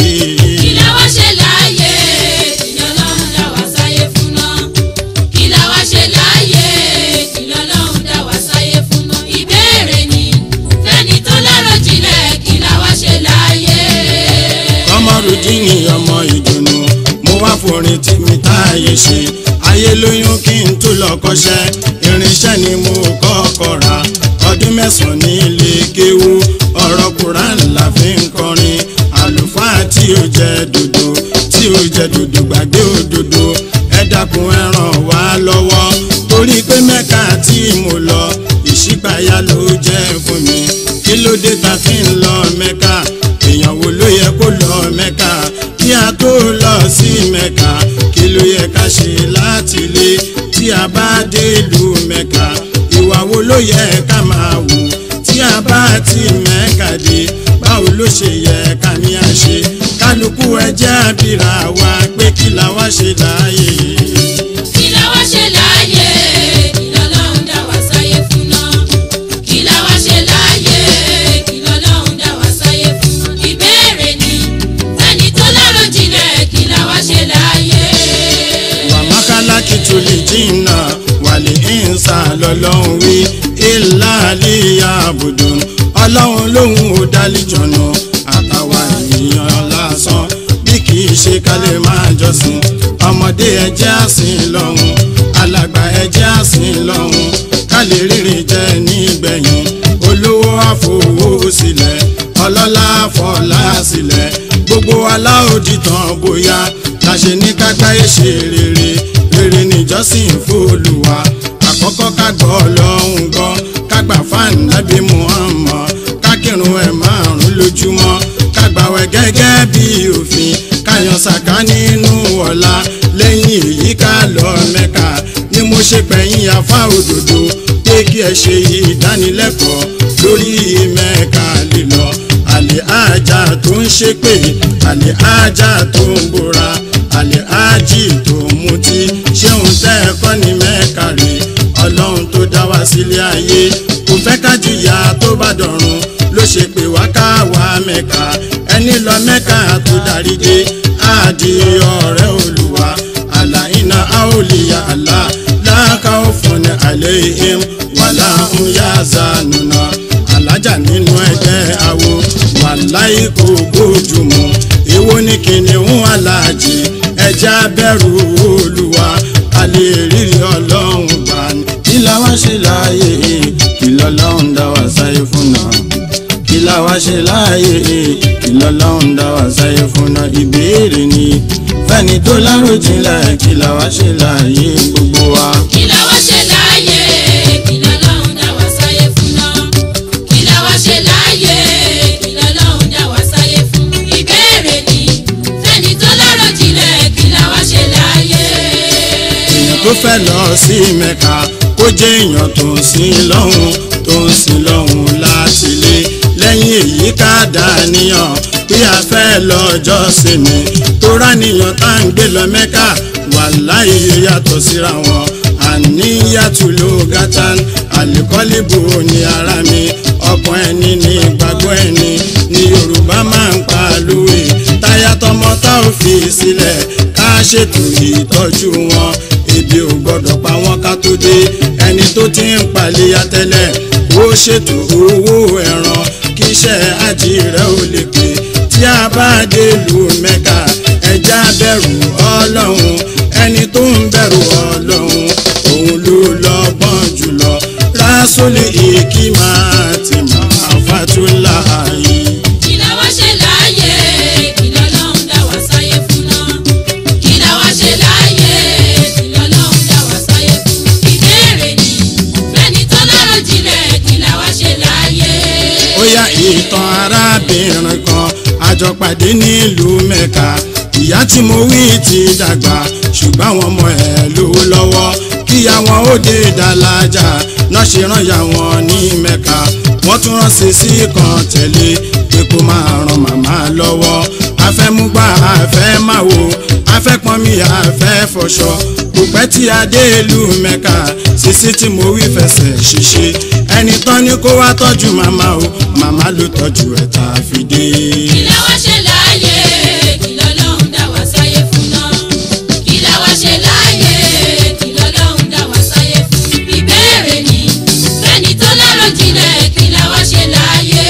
kí la wá ṣe láàyè kí lọ́lọ́run dá wa sáyé fún náà kí la wá ṣe láàyè kí lọ́lọ́run dá wa sáyé fún náà ìbéèrè ni fẹ́ni tó lárò jinlẹ̀ kí la wá ṣe láàyè. kọ́mọ́rùdínì ọmọ ìdùnnú mo wá forin tí mi táyé ṣe ayé lóyún kí n tó lọ kọ́ṣẹ́ irinṣẹ́ ni mo kọ́kọ́ ra ọdún mẹ́sàn-án ní ilé kéwú ọ̀rọ̀ Quran la fi ń kọrin àlùfáà tí ó jẹ dòdò tí ó jẹ dòdò gbàgbé òdodo ẹ dákun ẹ ràn wá lọ́wọ́ torí pé mẹ́ka tí mo lọ ìṣípayá ló jẹ́ fún mi kí ló dé ta fi ń lọ mẹ́ka èèyàn wo ló yẹ kó lọ mẹ́ka kí a tó lọ sí mẹ́ka kí ló yẹ ká ṣe láti lé tí a bá dé ìlú mẹ́ka ìwà wo ló yẹ ká máa wù tí a bá ti mẹ́ka dé báwo ló ṣe yẹ ká ní a ṣe kálukú ẹjẹ́ àbíra wa pé kí la wá ṣe láàyè. kí la wá ṣe láàyè kí lọ́lọ́run dá wa sáyé fún náà kí la wá ṣe láàyè kí lọ́lọ́run dá wa sáyé fún náà ìbéèrè ni fẹ́ni tó lárò jinlẹ̀ kí la wá ṣe láàyè. wàmákàlákì tó lè jìnnà wàlẹ̀ ìǹsà lọ́lọ́run wí ilá àlíyá àbùdùn ọlọ́run lòun ò dálíjọ̀nà àtàwà ènìyàn lásán bí kì í ṣe kálẹ̀ máa jọ́sìn ọmọdé ẹjẹ́ àsìn lọ́hùn alàgbà ẹjẹ́ àsìn lọ́hùn kálẹ̀ rírì jẹ́ nígbẹ̀yìn olówó àfowó sílẹ̀ ọlọ́lá fọlá sílẹ̀ gbogbo aláòdì tán bóyá la ṣe ní kágbáyé ṣe rere rere níjọ́sìn fÓlúwa àkọ́kọ́ ká gbọ́ ọlọ́run gbọ́ ká gbà fáàn nábì Muhammad ká kírun ẹ̀ márùn lójúmọ́ ká gbàwẹ̀ gẹ́gẹ́ bí òfin ká yan sàká nínú ọ̀la lẹ́yìn èyí ká lọ Mẹ́kà ni mo ṣe pẹ̀yìn afá òdòdó pé kí ẹ ṣe ìdánilẹ́kọ̀ọ́ lórí Mẹ́kà lílọ àlè ájà tó ń ṣépè àlè ájà tó ń bora àlè ájì tó ń mutí ṣéun tẹ́ ẹ kọ́ ní mẹ́ka rè ọlọ́run tó dá wá sílé ayé kò fẹ́ ká jìyà tó bá dọ̀run ló ṣe pé wá ká wá mẹ́ka ẹni lọ mẹ́ka tó darí dé àdì ọ̀rẹ́ olùwà àlà iná àòlìyà àlà láàkà òfin àlẹ́ ìhìn wàlà ń yá zanùnà alájà nínú ẹgbẹ́ awo wàláì kò bójúmu èwo ni kìnìún aláàjì ẹja bẹ̀rù olúwa a lè rírì ọlọ́run gbà ní. kí la wá ṣe láàyè kí lọ́lọ́run dá wa sáyé fún náà kí la wá ṣe láàyè kí lọ́lọ́run dá wa sáyé fún náà ìbéèrè ni fẹ́ni tó láròjinlẹ̀ kí la wá ṣe láàyè gbogbo wa. kí la wá ṣe láàyè kí lọ́lọ́run dá wa sáyé fún náà kí la wá ṣe láàyè kí lọ́lọ́run dá wa sáyé fún ìbéèrè ni fẹ́ni tó lárò jinlẹ̀ kí la wá ṣe láàyè. èèyàn tó fẹ́ lọ sí mẹ́ka kó jẹ́ èèyàn tó ń sin lọ́hùn tó ń sin lọ́hùn láti lé lẹ́yìn èyí ká dàníyàn bí a fẹ́ lọ́jọ́ sinmi tó ráníyàn tá à ń gbé lọ mẹ́ka wàláhì yàtọ̀ síra wọn àníyàtú ló gátán àlìkọ́lìbò ní ara mi ọkàn ẹni ní ìgbàgbọ́ ẹni ní yorùbá máa ń pa lówe táyà tọmọ tá ò fi sílẹ̀ ká ṣètò ìtọ́jú wọn ebi ò gbọ́dọ̀ pa wọ́n ká tó dé ẹni tó ti ń paléyà tẹ́lẹ̀ ó ṣètò owó ẹran kí iṣẹ́ àjí rẹ̀ ò lè pé tí a bá dé ìlú mẹ́ka ẹja bẹ̀rù ọlọ́run ẹni tó ń bẹ̀rù ọlọ́run òun ló lọ́gbọ́n jùlọ rásólì ìkímà tí màá fàtúlà yìí. kí la wá ṣe láàyè kí lọ́lọ́run dá wa sáyé fún náà kí la wá ṣe láàyè kí lọ́lọ́run dá wa sáyé fún ìbéèrè ni fẹ́ni tó lárò jinlẹ̀ kí la wá ṣe láàyè. ó yá ìtàn arábìnrin kan àjọpàdé nílùú mẹ́ka ìyá tí mo wí ti dàgbà ṣùgbọ́n àwọn ọmọ ẹ̀ lówó lọ́wọ́ kíyà wọn ó dé dàlájà náà ṣe rán ya wọn ní mẹ́ka wọ́n tún rán sí sí kan tẹ̀lé pé kó máa ran màmá lọ́wọ́ afẹ́múgbà afẹ́ máa wo afẹ́pọ́nmi afẹ́ fọṣọ kò pẹ́ tí a dé ìlú mẹ́ka sísí tí mo wí fẹsẹ̀ ṣiṣe ẹni tán ni kó wá tọ́jú màmá o màmá ló tọ́jú ẹ̀ tá a fi dé. kí la wá ṣe láàyè kí lọ́lọ́run dá wa sáyé fún náà kí la wá ṣe láàyè kí lọ́lọ́run dá wa sáyé fún ìbéèrè ni fẹ́ni tó lárò jinlẹ̀ kí la wá ṣe láàyè.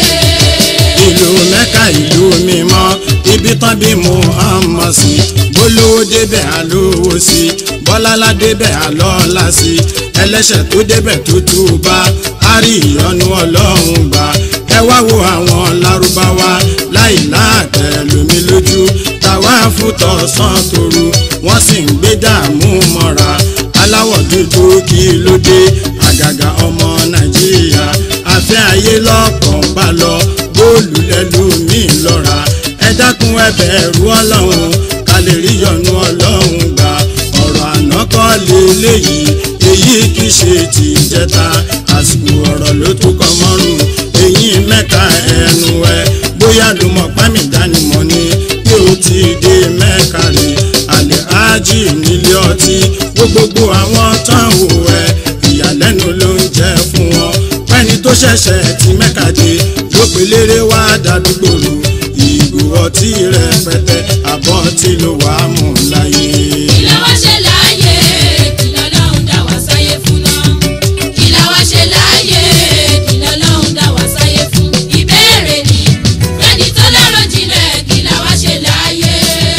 ìlú mẹ́ka ìlú mímọ́ ibi tán bí Muhammad sí bólówó débẹ̀ àlówó sí bọ́lálá débẹ̀ àlọ́lá sí ẹlẹ́ṣẹ̀ tó débẹ̀ tó túbá á rí ìyọ́nú ọlọ́run gbà ẹ wá wo àwọn lárúbáwá láì láàtẹ̀ lómi lójú tàwa fútọ̀ sàn tòru wọ́n sì ń gbé dààmú mọ́ra aláwọ̀ dúdú kí ló dé àgàgà ọmọ nàìjíríà àfẹ́ ayé lọ́kàn bá lọ bóòlù lẹ́lòmíì lọ́ra ẹ dákun ẹ bẹ̀rù ọlọ́run ká lè rí yọ́nú ọlọ́run gbà ọ̀rọ̀ àná kọ́ lélẹ́yìí èyí kì í ṣe ti ìjẹta àsìkò ọ̀rọ̀ ló tún kọ́ mọ́rùn èyí mẹ́ka ẹnu ẹ bóyá ló mọ̀ pámì dánimọ̀ ni pé ó ti dé mẹ́ka rè àlẹ́ ájì nílé ọtí gbogbogbò àwọn tán wò ẹ ìyàlẹ́nu ló ń jẹ́ fún wọn pẹ́ni tó ṣẹ̀ṣẹ̀ ti mẹ́ka dé ló pe léré wá dàdúgbò rò ìgò ọtí rẹpẹtẹ àbọ̀ tí ló wà á mú láyé. kí la wá ṣe láàyè kí lọ́lọ́run dá wa sáyé fún náà kí la wá ṣe láàyè kí lọ́lọ́run dá wa sáyé fún ìbéèrè ni fẹ́ni tó lárò jinlẹ̀ kí la wá ṣe láàyè.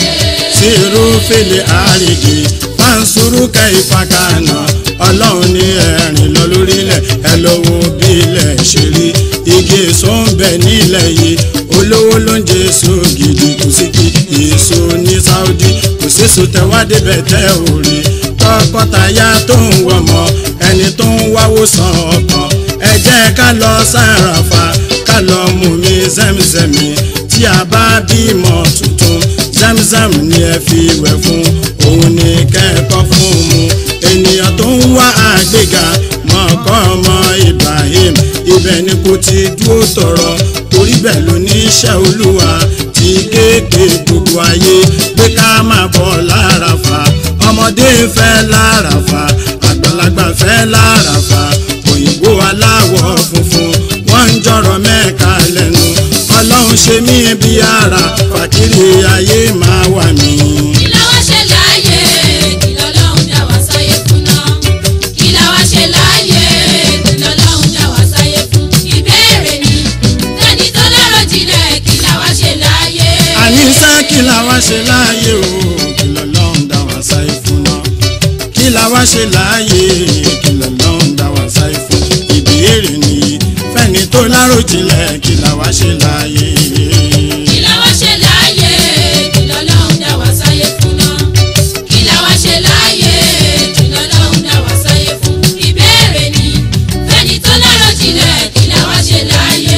sírú fèlè àríkì fáńsúrú kẹfàkànà ọlọ́run ní ẹ̀rìn lọ lórílẹ̀ ẹ lọ́wọ́ bí ilẹ̀ ṣe rí igi èso ń bẹ nílẹ̀ yìí olówó ló ń jẹ èso gidi kò sí kí èso ní Saudi kò séso tẹwádé bẹ tẹ ò rí tọkọtaya tó ń wọmọ ẹni tó ń wáwó san ọkàn ẹ jẹ́ ká lọ sàràfà ká lọ mú mi zẹ́mizẹ́mi tí a bá bímọ tuntun zamzam ni ẹ fi wẹ̀ fún òun ni kẹ́kọ̀ọ́ fún mu ènìyàn tó ń wá àgbéga mọ̀ọ́kọ́ ọmọ Ibrahim ibẹ̀ ni kò ti dúró tọrọ torí bẹ́ẹ̀ ló ní iṣẹ́ olúwa ti kéèké gbogbo ayé pé ká máa bọ̀ láràfà ọmọdé fẹ́ láràfà àgbàlagbà fẹ́ láràfà òyìnbó aláwọ̀ funfun wọ́n ń jọ̀rọ̀ mẹ́ka lẹ́nu ọlọ́run ṣe mí bí ara fàkìrì ayé máa wà mí. kí la wá ṣe láàyè kí lọ́lọ́run dá wa sáyé fún náà kí la wá ṣe láàyè kí lọ́lọ́run dá wa sáyé fún ìbéèrè ni fẹ́ni tó lárò jinlẹ̀ kí la wá ṣe láàyè. àníṣe kí la wá ṣe láàyè o kí lọ́lọ́run dá wa sáyé fún náà kí la wá ṣe láàyè kí lọ́lọ́run dá wa sáyé fún ìbéèrè nìyí fẹ́ni tó láròjinlẹ̀ kí la wá ṣe láàyè. kí la wá ṣe láàyè kí lọ́lọ́run dá wa sáyé fún náà kí la wá ṣe láàyè kí lọ́lọ́run dá wa sáyé fún ìbéèrè ni fẹ́ni tó lárò jinlẹ̀ kí la wá ṣe láàyè.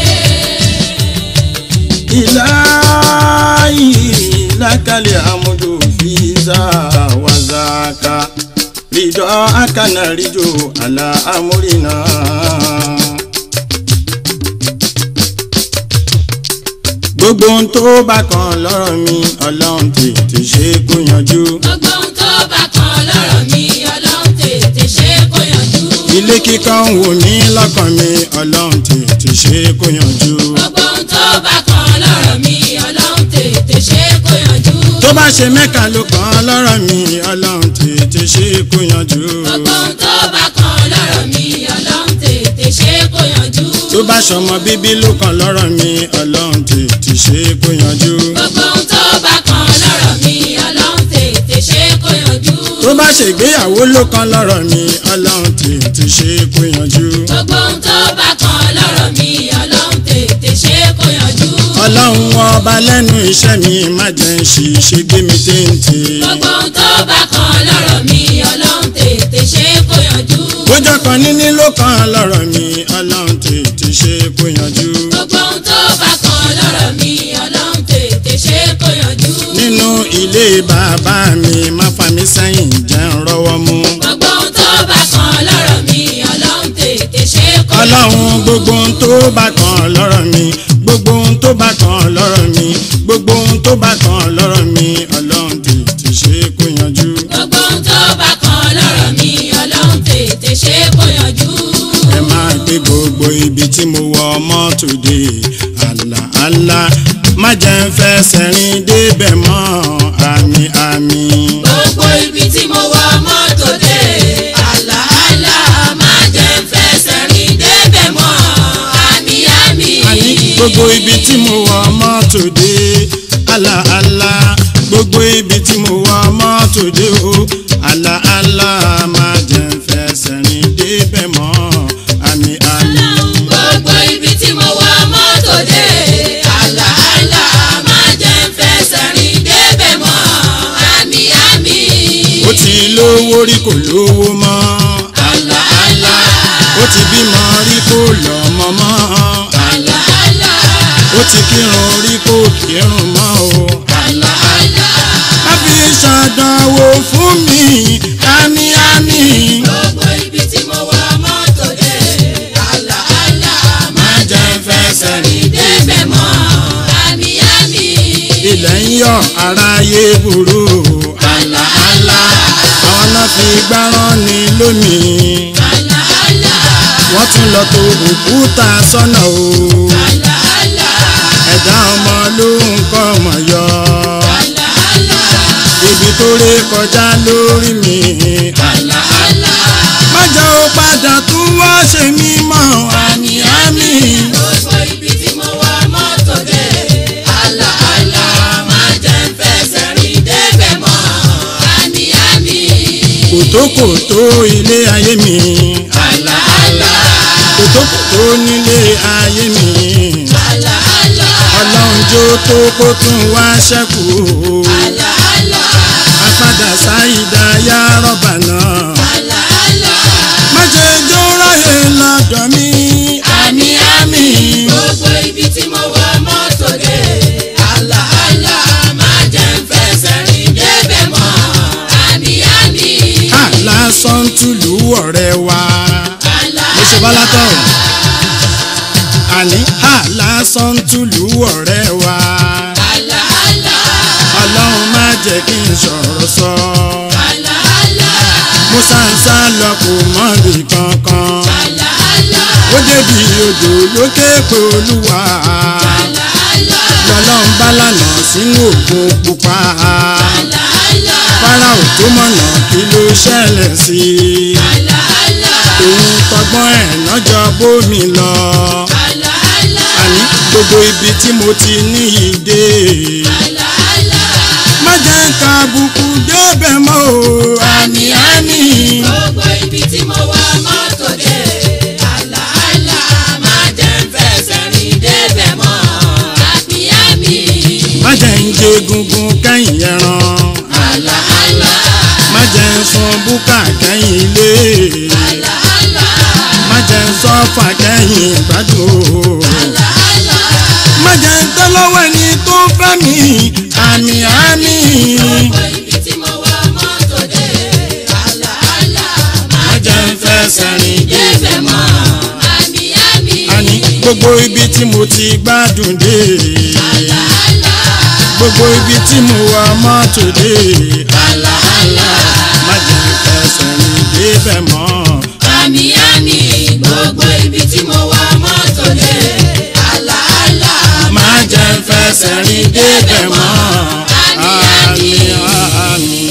ilahi lakali amudu fiza wazaka lido akana rijo ala amurina. gbogbo ohun tó bá kan lọ́rọ̀ mi ọlọ́run tètè ṣe kó yanjú. gbogbo ohun tó bá kan lọ́rọ̀ mi ọlọ́run tètè ṣe kó yanjú. ilé kíkọ́ ń wò mí lọ́kàn mi ọlọ́run tètè ṣe kó yanjú. gbogbo ohun tó bá kan lọ́rọ̀ mi ọlọ́run tètè ṣe kó yanjú. tó bá ṣe mẹ́ka ló kàn lọ́rọ̀ mi ọlọ́run tètè ṣe kó yanjú. gbogbo ohun tó bá kan lọ́rọ̀ mi ọlọ́run tètè ṣe kó yanjú. tó bá ṣọmọ bíbí ló kàn lọ́rọ̀ mi ọlọ́run tètè ṣe kó yanjú. gbogbo ohun tó bá kan lọ́rọ̀ mi ọlọ́run tètè ṣe kó yanjú. tó bá ṣègbéyàwó ló kàn lọ́rọ̀ mi ọlọ́run tètè ṣe kó yanjú. gbogbo ohun tó bá kan lọ́rọ̀ mi ọlọ́run tètè ṣe kó yanjú. ọlọ́run ọba lẹ́nu iṣẹ́ mi má jẹ́ ń ṣiṣẹ́ gbé mi téńté. gbogbo ohun tó bá kan lọ́rọ̀ mi ọlọ́run tètè ṣe kó yanjú. bójọ́ kan níní ló kàn lọ́rọ̀ mi ọlọ́run tètè ṣe kó yanjú. gbogbo ohun tó bá kan lọ́rọ̀ mi ọlọ́run tètè ṣe kó yanjú. nínú ilé bàbá mi má fa mi sẹ́yìn jẹ́ ń rọ́wọ́ mú. gbogbo ohun tó ọlọ́run gbogbo ohun tó bá kàn lọ́rọ̀ mi gbogbo ohun tó bá kàn lọ́rọ̀ mi gbogbo ohun tó bá kàn lọ́rọ̀ mi ọlọ́run tètè ṣe kó yanjú. gbogbo ohun tó bá kan lọ́rọ̀ mi ọlọ́run tètè ṣe kó yanjú. ẹ máa gbé gbogbo ibi tí mo wọ mọ́tò dé àlà àlà má jẹ́ ń fẹsẹ̀ rìn débẹ̀ mọ́ àmì àmì. gbogbo ibi tí mo wọ mọ́tò dé àlàálà má jẹ́ ń fẹsẹ̀ rìn débẹ̀ mọ́ àmì àmì. àní gbogbo ibi tí mo wọ mọ́tò dé àlà àlà gbogbo ibi tí mo wọ mọ́tò dé o àlà àlà má jẹ́ ń fẹsẹ̀ rìn débẹ̀ mọ́ àmì àmì. gbogbo ibi tí mo wọ mọ́tò dé àlàálà má jẹ́ ń fẹsẹ̀ rìn débẹ̀ mọ́ àmì àmì. ó ti lówó rí kò lówó mọ́ àlàálà ó ti bímọ rí kò lọ́mọ mọ́ àlàálà ó ti kírun rí kò kírun mọ́ o. àlàálà. má fi ṣàdánwò fún mi àmì àmì. gbogbo ibi tí mo wọ mọ́tò dé àlàálà má jẹ́ ń fẹsẹ̀ rìn débẹ̀ mọ́ àmì àmì. ilẹ̀ ń yọ aráyé burú. àlàálà àwọn náà fi gbáràn ní lónìí. àlàálà wọ́n tún lọ tó òkúta sọ́nà o. àlàálà ẹ̀dá ọmọ ló ń kọ́ ọmọ yọ. àlàálà ibi tó ré kọjá lórí mi. àlàálà má jẹ́ ó padà tún wá ṣe mí mọ́ àmì àmì. gbogbo ibi tí mo wọ mọ́tò dé àlàálà má jẹ́ ń fẹsẹ̀ rìn débẹ̀ mọ́ àmì àmì. kòtókòtó ilé ayé mi. àlàálà kòtókòtó nílé ayé mi. àlàálà ọlọ́run jó tó kó tún wá ṣẹ́kù. àlàálà apádà sáyidá yá rọ́bà náà. àlàálà má jẹ́ jó ráyè lọ́dọ̀ mi. àmì àmì. gbogbo ibi tí mo wọ mọ́tò dé àlàálà má jẹ́ ń fẹsẹ̀ rìn débẹ̀ mọ́ àmì àmì. àlásán túlù ọ̀rẹ́ wa. mo ṣe bọ́lá tán. àní àlásán túlù ọ̀rẹ́ wa. àlàálà ọlọ́run má jẹ́ kí n sọ̀rọ̀ sọ. àlàálà mo sáńsá lọ kò mọ̀bì kankan. àlàálà ó débi odò lókè pé olúwa. àlàálà lọ́lọ́run bá lànà sínú òkun pupa. àlàálà fáráò tó mọ̀nà kí ló ṣẹlẹ̀ sí i. àlàálà òun tọgbọ́n ẹ̀ lọ́jọ́ bómi lọ. àlàálà àní gbogbo ibi tí mo ti ní ìdè. àlàálà. má jẹ́ ká àbùkù débẹ̀ mọ́ o. àmì àmì. gbogbo ibi tí mo wọ mọ́tò dé àlàálà má jẹ́ ń fẹsẹ̀ rìn débẹ̀ mọ́ àmì àmì. má jẹ́ ń jẹ egungun kẹ́yìn ẹran. àlàálà má jẹ́ ń sun búkà kẹ́yìn ilé. àlàálà má jẹ́ ń sọ́fà kẹ́yìn ìgbádùn. àlàálà má jẹ́ ń tẹ́ lọ́wọ́ ẹni tó fẹ́ mi. àmì àmì. gbogbo ibi tí mo wọ mọ́tò dé àlàálà má jẹ́ ń fẹsẹ̀ rìn débẹ̀ mọ́ àmì àmì. àní gbogbo ibi tí mo ti gbádùn dé. àlàálà gbogbo ibi tí mo wà mọ́tò dé. àlàálà. má jẹ́ ń fẹsẹ̀ rìn débẹ̀ mọ́. àmì àmì gbogbo ibi tí mo wọ mọ́tò dé àlàálà má jẹ́ ń fẹsẹ̀ rìn débẹ̀ mọ́. àmì àmì àmì.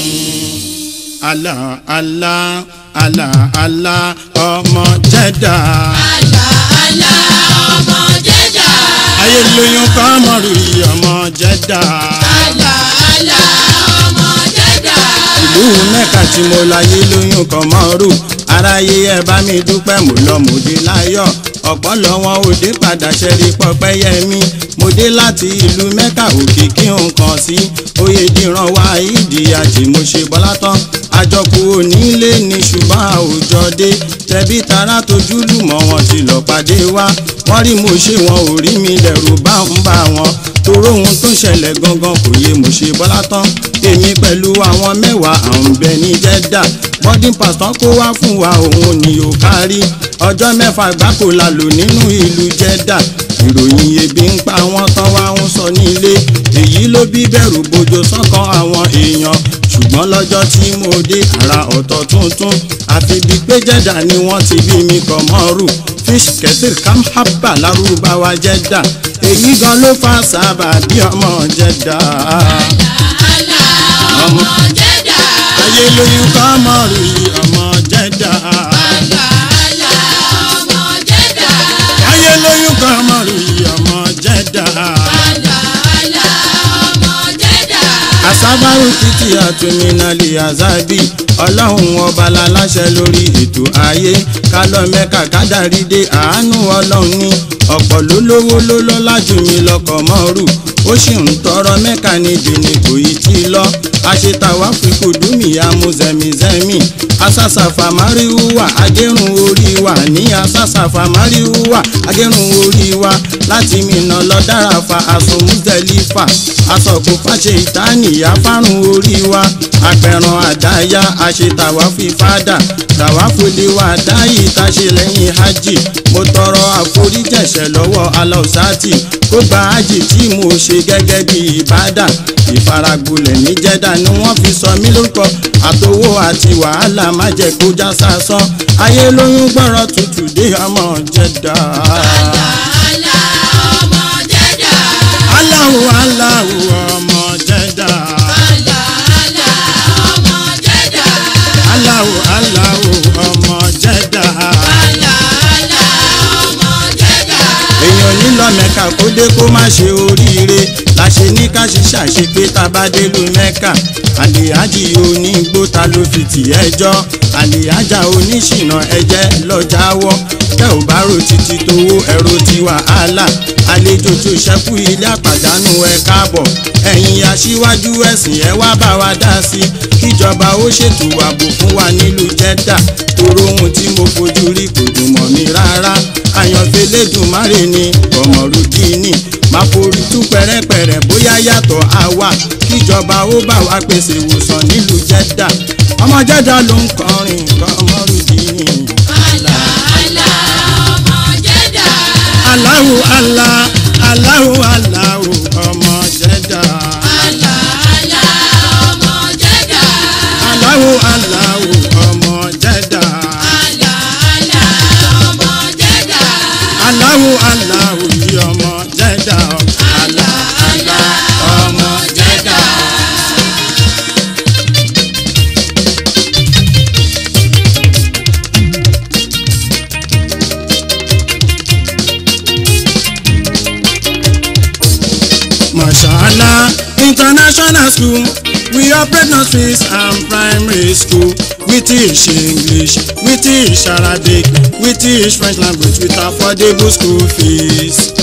àlà àlà àlà àlà ọmọ jẹ́dà. àlàálà ọmọ jẹ́jà ayé lóyún kan mọ̀rù yìí ọmọ jẹ́dà. àlàálà ọmọ jẹ́jà ìlú mẹ́ka tí mo láyé lóyún kan mọ́rù aráyé ẹ bá mi dúpẹ́ mo lọ mo dé láyọ̀ ọ̀pọ̀ lọ́wọ́ òde padà ṣẹ́rí pọ́pẹ́ yẹmí mo dé láti ìlú mẹ́ka òkìkí nǹkan sí oyè dìran wá ìdíyàjì mo ṣe bọ́lá tán àjọkù onílé ní ṣùgbọ́n àwùjọ dé tẹbí tará tójú lùmọ̀ wọn ti lọ pàdé wá wọ́n rí mo ṣe wọn ò rí mi lẹ̀rù bá ń bá wọn toró ohun tó ṣẹlẹ̀ gangan kò yé mo ṣe bọ́lá tán èmi pẹ̀lú àwọn mẹ́wàá à ń bẹ ní jẹ́dà boarding pass tán kó wá fún wa òun ni ò kárí ọjọ́ mẹ́fà gbáko la lò nínú ìlú Jeddah ìròyìn ebi ń pa wọ́n tán wá ń sọ nílé èyí ló bí bẹ̀rù bojo sọ́kàn àwọn èèyàn ṣùgbọ́n lọ́jọ́ tí mo dé àrà ọ̀tọ̀ tuntun àfi bíi pé Jeddah ni wọ́n ti bí mi kọ̀ mọ́rù fish kẹsìr kamhaba lárúbáwá Jeddah èyí gan ló fà sábà bí ọmọ Jeddah ọmọ Jẹ́dà. ayé lóyún kọ́ mọ́rù yìí ọmọ Jeddah àlà àlà ọmọ Jẹ́dà. ayé lóyún kọ́ mọ́rù yìí ọmọ Jeddah. àlà àlà ọmọ Jẹ́dà. asábàrù títí àtúnmínàlì azabi ọlọ́run ọba láláṣẹ lórí ètò ayé kálọ̀ mẹ́ka kádàrí dé àánú ọlọ́run ní ọ̀pọ̀ ló lówó ló lọ́lá jù mí lọ́kọ̀ mọ́rù ó sì ń tọrọ mẹ́ka níbi ni kò yí tí lọ àṣetàwá fipò dúmìyà mú zẹmizẹmi asásàfà máríwúwà agérun orí wa ní asásàfà máríwúwà agérun orí wa láti mìíràn lọ dára fa aṣọ Muzdalifa asọ̀kò fàṣẹ ìtànìyà fárùn orí wa apẹ̀ràn àdáyà àṣetàwá fi fádà tàwáfòlè wa dáyì táṣe lẹ́yìn hajj mo tọrọ àforíjẹ̀ṣẹ̀ lọ́wọ́ aláùsátì kó gba hajj tí mo ṣe gẹ́gẹ́ bí ìbádà ìfaragbolẹ̀ ní Jeddah ni wọ́n fi sọ mí lórúkọ àtowó àti wàhálà má jẹ́ kó já sásán ayé lóyún gbọ́rọ̀ tutù dé ọmọ Jeddah. àlà àlà ọmọ Jẹ́dà. Allahu Allahu ọmọ Jeddah. àlà àlà ọmọ Jẹ́dà. Allahu Allahu ọmọ Jeddah. àlà àlà ọmọ Jẹ́dà. èèyàn nílò mẹ́ka kó dé kó má ṣe oríire láṣẹ ní ká ṣiṣẹ́ àṣepé tá a bá délùú mẹ́ka àlèájì onígbó ta ló fi tì ẹjọ́ àlèájà oníṣìnà ẹjẹ́ lọ́jàwọ́ tẹ́ ò bá ro títí tówó ẹ̀rọ ti wàhálà àlejò tó ṣẹ́kù ilé àpàdánù ẹ káàbọ̀ ẹ̀yin aṣíwájú ẹ̀sìn ẹ wá bá wa dá sí kíjọba ó ṣètò ààbò fún wa nílùú Jeddah tòrò ohun tí mo fojú rí kò dùn mọ́ mi rárá àyànfẹ́ lẹ́dùnmáre ni Kọ̀mọ̀rúdínì máa forí tú pẹ̀rẹ́pẹ̀rẹ́ bóyá yàtọ̀ àwa kíjọba ó bá wa pèsè ìwòsàn nílùú Jeddah ọmọ Jeddah ló ń kọrin Kọ̀mọ̀rúdínì. àlà àlà ọmọ Jẹ́dà. Allahu Allah Allahu Allahu ọmọ Jeddah. àlà àlà ọmọ Jẹ́dà. Allahu Allahu ọmọ Jeddah. àlà àlà ọmọ Jẹ́dà. Allahu Allahu yìí ọmọ Jeddah. àlà àlà ọmọ Jeddah. Mashallah International School we operate nurseries and primary school we teach English we teach Arabic we teach French language with affordable school fees.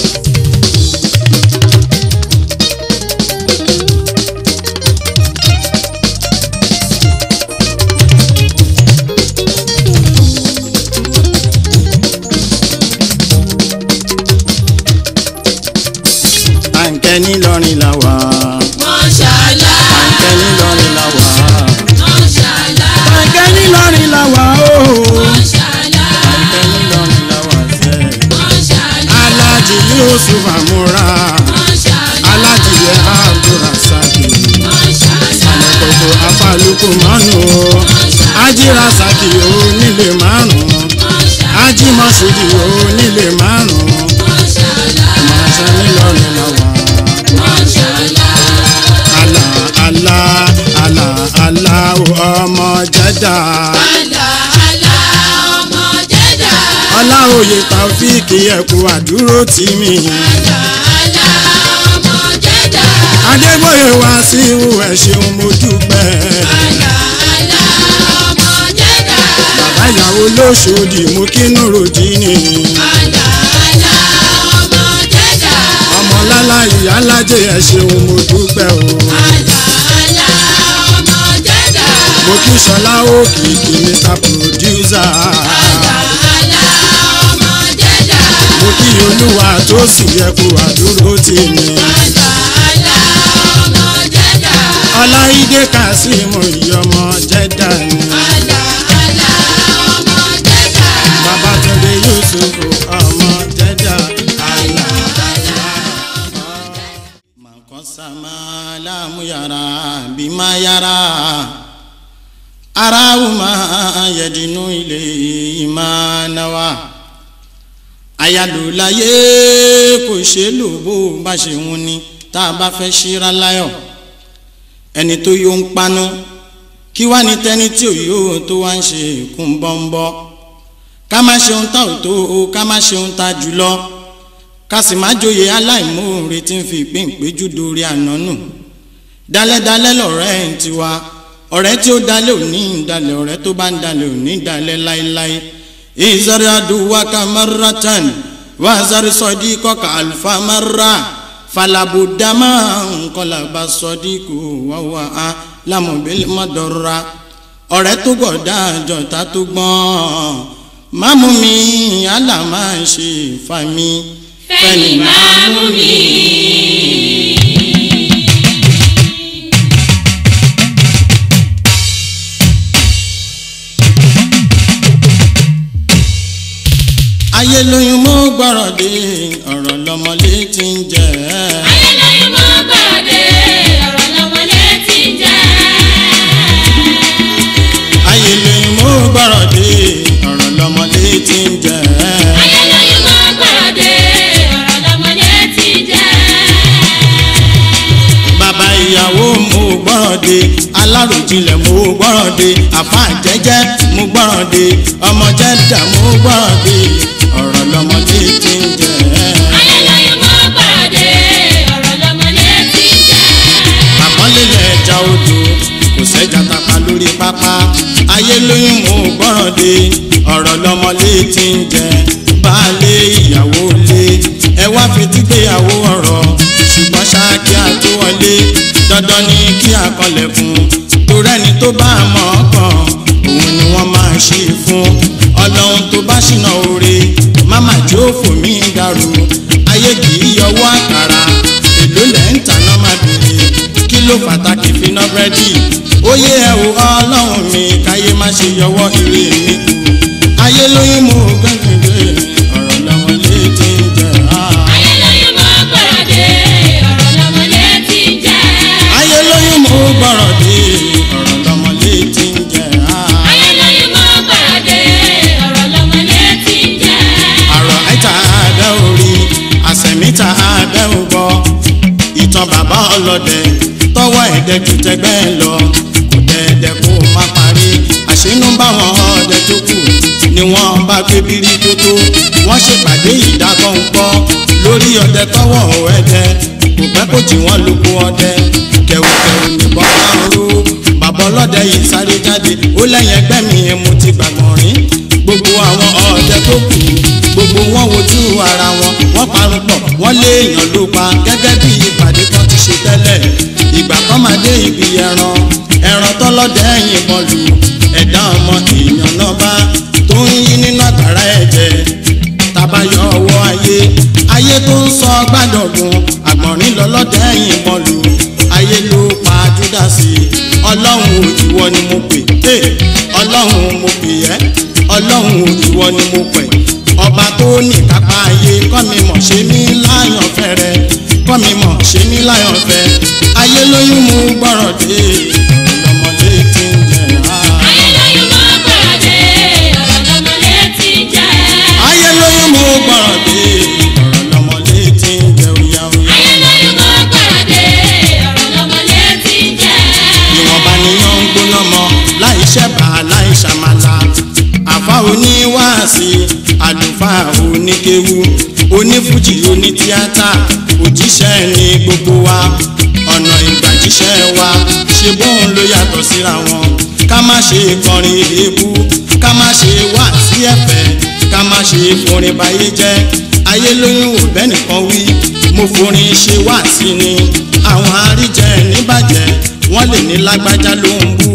àǹkẹ́ nílọrin la wà Mọ́ṣálá. àǹkẹ́ nílọrin la wà Mọ́ṣálá. àǹkẹ́ nílọrin la wà ooo Mọ́ṣálá. àǹkẹ́ nílọrin la wà sẹ́. Mọ́ṣálá. alájì yusuf amúra Mọ́ṣálá. alájì yẹ abdulrasaki Mọ́ṣálá. àlẹ́kọ̀kọ̀ afálùkù mánu o ajírasaki o nílé márùn ajímọ̀sídì o nílé márùn Mọ́ṣálá. màṣá nílọrin la wà. Mọ́ṣálá. àlà àlà àlà àlà ọmọ Jeddah. Àlà àlà ọmọ Jẹ́dà. ọláòye taofíìkì ẹ̀kú àdúró tì mí. Àlà àlà ọmọ Jẹ́dà. adébóyè wá sí ihò ẹ̀ ṣeun mo dúpẹ́. Àlà àlà ọmọ Jẹ́dà. bàbá ìyàwó lóṣòdì mú kínú ròdì ni. Àlà àlà ọmọ Jẹ́dà. ọmọ lálá ìyá lájẹ ẹ̀ ṣeun mo dúpẹ́ o. Àlà àlà ọmọ Jẹ́dà. mo kí sọlá òkìkí mr producer. Àlà àlà ọmọ Jẹ́dà. mo kí olúwa tó sì yẹ kó àdúró tì mí. Àlà àlà ọmọ Jẹ́dà. ọláìdé kazeem ìyọmọ Jeddah ni. Àlà ara aráwù máa yẹ̀dínú ilé ìmánáwá ayálòláyé kò ṣe é lò bó bá ṣe ń ní tá a bá fẹ́ ṣíra láyọ̀ ẹni tó yóò ń paná kí wá ní tẹ́ni tí ò yóò tó wá ń ṣe kún bọ́ńbọ́ ká má ṣe ohun tá ò tó ká má ṣe ohun tá jùlọ ká sì má joyè aláìmoore tí ń fi ìpín ìpéjú dorí àná nù dálẹ́dálẹ́ lọ̀rẹ́ ẹ̀ ń tiwa ọ̀rẹ́ tí ó dalẹ̀ ò ní ìdalẹ̀ ọ̀rẹ́ tó bá ń dalẹ̀ ò ní ìdalẹ̀ láéláé ìzọrí adùwà kamaratan wà zọrí sọdí kọkà àlùfà mara falabudama nkọlaba sọdí kò wáwá a lamọbìlì mọdọra ọ̀rẹ́ tó gbọdá àjọta tó gbọ́n mámú mi àlàmà ṣe fami fẹ́ni máa mú mi. ayé lóyún mọ́ gbọ́rọ̀ dé ọ̀rọ̀ lọ́mọlé ti ń jẹ́ ayélujára mọ́ gbàdé ọ̀rọ̀ lọ́mọlé ti ń jẹ́. ayé lóyún mọ́ gbọ́rọ̀ dé ọ̀rọ̀ lọ́mọlé ti ń jẹ́ ayélujára mọ́ gbàdé ọ̀rọ̀ lọ́mọlé ti ń jẹ́. bàbá ìyàwó mo gbọ́rọ̀ dé aláròjinlẹ̀ mo gbọ́rọ̀ dé àfa jẹ́jẹ́ mo gbọ́rọ̀ dé ọmọ jẹ́dà mo gbọ́rọ̀ dé ọ̀rọ̀ lọ́mọlé ti ń jẹ́ ayélujára mọ́ gbàdé ọ̀rọ̀ lọ́mọlé ti ń jẹ́. àpọ́nlé lẹ́jà odò kò sẹ́jà tapa lórí pápá ayé lóyún mo gbọ́ràn dé ọ̀rọ̀ lọ́mọlé ti ń jẹ baálé ìyàwó lé ẹ wá fetí gbéyàwó ọ̀rọ̀ ṣùgbọ́n ṣáàkì àtúwọlé dandan ni kí àkọlẹ̀ fún torẹ́ni tó bá mọ̀ ọ́ kàn òun ni wọ́n máa ṣe fún ọlọ́run tó bá ṣìnà oore máma jó fòmí dàrú ayé kì í yọwọ́ àkàrà èló lẹ́ ń tàná má bèrè kí ló pàtàkì finá búrẹ́dì ó yé ẹ o ọlọ́run mi káyé má ṣe yọwọ́ ire mi kù ayé lóyún mo gbẹ́gbẹ́gbẹ́ ọ̀rọ̀ lọ́wọ́ létí ń jẹ́ ah. ayélujára mọ́ gbàdé ọ̀rọ̀ lọ́mọlé ti ń jẹ́. ayé lóyún mo gbọ́rọ̀ dé ọ̀rọ̀ lọ́mọ létí ń jẹ́ ah. ayélujára mọ́ gbàdé ọ̀rọ̀ lọ́mọlé ti ń jẹ́. àrọ̀ àìta abẹ́ orí àsẹ̀míta abẹ́ ògbọ́ ìtàn bàbá ọlọ́dẹ tọwọ́ ẹ̀dẹ́ ju tẹgbẹ́ ẹ lọ kò dẹ́ẹ̀dẹ́ kó má parí àṣínú báwọn ọdẹ tó kù ni wọ́n bá gbé bírí tó tó wọ́n ṣèpàdé ìdákọ̀ǹkọ́ lórí ọdẹ tọwọ́ ẹ̀dẹ́ kò pẹ́ kó tí wọ́n lóko ọdẹ kẹ̀wùkẹ̀wù nìbọn máa ń ró bàbá ọlọ́dẹ yìí sáré jáde ó lẹ́yìn ẹgbẹ́ mi mo ti gbàgbọ́n rí gbogbo àwọn ọdẹ tó kù gbogbo wọn wojú ara wọn wọn parun pọ̀ wọn léèyàn ló pa gẹ́gẹ́ bí ìpàdé kan ti ṣe tẹ́lẹ̀ ìgbà kan máa dé ibi ẹran ẹran tọlọdẹ yìnbọn lù ẹ̀dá ọmọ èèyàn náà bá tó ń yí nínú àgbàrá ẹ̀jẹ̀ tabayọ ọwọ́ ayé ayé tó ń sọ gbàdọ̀gùn àgbọ̀nrín lọ́lọ́dẹ yìnbọn lù ayé ló pa júdásì ọlọ́run ò ìwọ ni mo pè é ọlọ́run mo pè ẹ́ ọlọ́run ò ìwọ ni mo pè ọba tó ní kápá ayé kọ́ mi mọ̀ ṣe mí láyàn fẹ́rẹ́ kọ́ mi mọ̀ ṣe mí láyàn fẹ́ ayé lóyún mú gbọ́rọ̀ dé ọlọ́mọdé tí ń jẹ ah. ayélujára mọ́ gbàdé ọ̀rọ̀ lọ́mọlé ti ń jẹ́. ayé lóyún mú gbọ́rọ̀ dé ọlọ́mọdé tí ń jẹ oya oya. ayélujára mọ́ gbàdé ọ̀rọ̀ lọ́mọlé ti ń jẹ́. ìwọ̀nba nìyàn ń gbóná mọ́ láì ṣẹ̀bà láì ṣàmàlà àfa oníwàásí àlùfáà oníkéwu onífújì onítíátà òjíṣẹ́ ní gbogbo wa ọ̀nà ìgbàjíṣẹ́ wa ṣe bóun ló yàtọ̀ síra wọn ká má ṣe kọrin èébú ká má ṣe wá sí ẹ̀fẹ̀ ká má ṣe forin báyé jẹ́ ayé lóyún ò bẹ́ẹ̀ nìkan wí mo forin ṣe wá sí ni àwọn àríjẹ níbàjẹ́ wọ́n lè ní lágbájá ló ń bú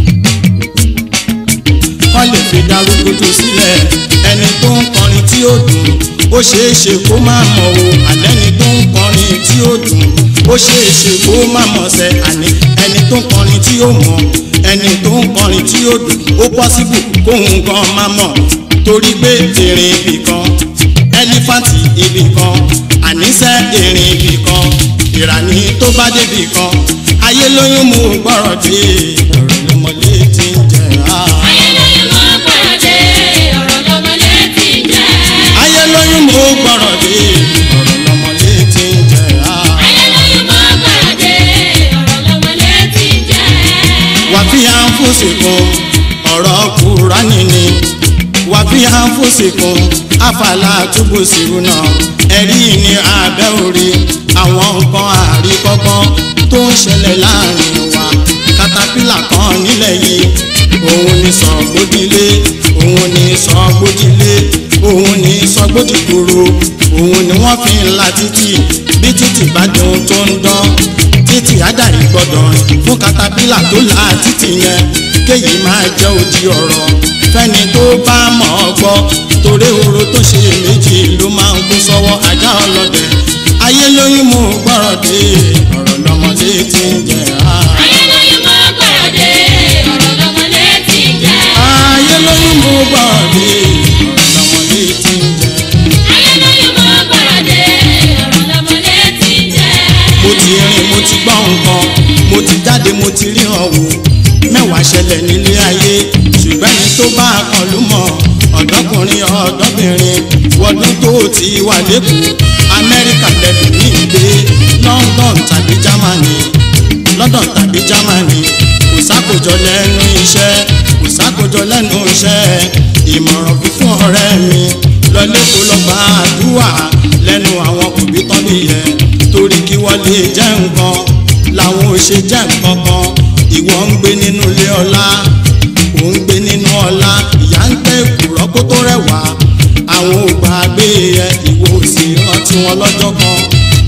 wọ́n lè fi darúgbótó sílẹ̀ ẹni tó ń kọrin tí ó dùn ó ṣeé ṣe kó má mọ̀ o àlẹ́ni tó ń kọrin tí ó dùn ó ṣeé ṣe kó má mọ̀ sẹ́ àní ẹni tó ń kọrin tí ó mọ̀ ẹni tó ń kọrin tí ó dùn ó pọ́sibù kóhun gan má mọ̀ torí pé èrè ibì kan ẹlífàǹtì ibì kan àníṣe èrè ibì kan ìràní tó bá débì kan ayé lóyún mú gbọ́rọ̀ dé ọ̀rọ̀ lọ́mọlé ti ń jẹ á. ayé lóyún mọ́ gbọ́rọ̀ dé ọ̀rọ̀ lọ́mọlé ti ń jẹ́. ayé lóyún mú gbọ́rọ̀ dé ọ̀rọ̀ lọ́mọlé ti ń jẹ á. ayé lóyún mọ́ gbọ́rọ̀ dé ọ̀rọ̀ lọ́mọlé ti ń jẹ́. wàfíà ń fòsìkún ọ̀rọ̀ kúránì ni wàfíà ń fòsìkún àfàlà túbú sírù náà ẹ̀rí ní abẹ́ orí àwọn nǹkan àríkọ́gbọ́n tó ń ṣẹlẹ̀ láàrin wa katapila kan nílẹ̀ yìí òun ni sọ̀gbódìlé òun ni sọ̀gbódìlé òun ni sọ̀gbódìgbòrò òun ni wọ́n fi ń la títì bí títì bá dùn tó ń dán títì ádàrí gbọ́dọ̀ fún katapila tó la títì yẹn kéyìí máa jẹ́ odi ọ̀rọ̀ fẹ́ni tó bá mọ̀ ọ́ gbọ́ torí oró tó ṣe méjì ló máa ń kó sọ́wọ́ ajá ọlọ́dẹ ayé lóyún mú gbọ́rọ̀ dé ọ̀rọ̀ lọ́mọdé ti ń jẹ á. ayé lóyún mọ́ gbọ́rọ̀ dé ọ̀rọ̀ lọ́mọlé ti ń jẹ́. ayé lóyún mú gbọ́rọ̀ dé ọ̀rọ̀ lọ́mọdé ti ń jẹ. ayé lóyún mọ́ gbọ́rọ̀ dé ọ̀rọ̀ lọ́mọlé ti ń jẹ́. mo ti rìn mo ti gbọ́ nǹkan mo ti jáde mo ti ríran wò mẹ́wàá ṣẹlẹ̀ nílé ayé ṣùgbọ́n ẹni tó bá a kan ló mọ̀ ọ̀dọ́kùnrin ọ̀dọ́bìnrin wọdún tó ti wà lẹ́kọ̀ọ́ amẹ́ríkà lẹ́nu ní ìgbé london tàbí germany london tàbí germany kò sákòjọ lẹ́nu iṣẹ́ kò sákòjọ lẹ́nu iṣẹ́ ìmọ̀ràn fífún ọ̀rẹ́ mi lọlé kó lọ gba àdúrà lẹ́nu àwọn òbí tán nìyẹn torí kí wọ́n lè jẹ́ nǹkan làwọn ò ṣe jẹ́ nǹkan kan ìwọ ń gbé nínú ilé ọlá ò ń gbé nínú ọlá ìyá ń gbé èkùrọ́ kó tó rẹwà àwọn ò gbàgbé ẹ ìwọ ò sì rántí wọn lọ́jọ́ kan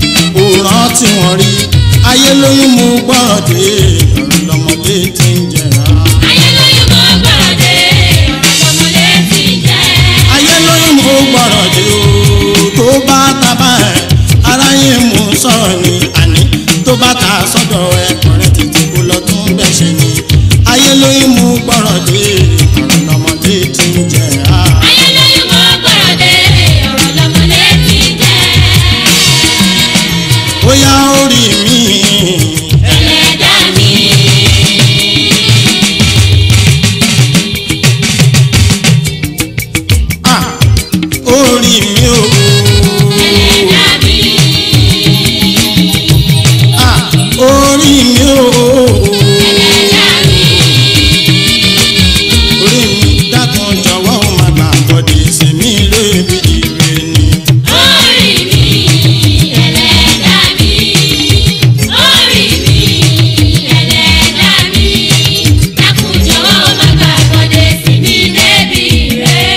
ò rántí wọn rí ayé lóyún mú gbọ́rọ̀ dé ọ̀rọ̀ lọ́mọdé ti ń jẹrà. ayé lóyún mọ́ gbọ́rọ̀ dé ọ̀rọ̀ lọ́mọlé ti ń jẹ́. ayé lóyún mú gbọ́rọ̀ dé o tó bá tábà ẹ̀ aráyé mú sọ̀rọ̀ ni àní tó bá ta sọ́dọ̀ ẹ̀ kọ̀rẹ́ tètè kó lọ tún bẹ̀ ṣe ni ayé lóyún mú gbọ́rọ̀ dé ọ̀rọ̀ lọ́mọdé ti ń jẹ á. ayé lóyún mọ́ gbọ́rọ̀ dé ọ̀rọ̀ lọ́mọlé ti ń jẹ́. ó yá orí mi ẹlẹ́dàá mi. ah, orí mi o ẹlẹ́dàá mi. ah, orí mi o ẹlẹ́dàá mi. orí mi dákun jọ̀wọ́ ó má gbà bọ́dé sèmi lébi ire ni. orí mi ẹlẹ́dàá mi. orí mi ẹlẹ́dàá mi. dákun jọ̀wọ́ má gbàgbọ́dé sí mi débi rẹ̀.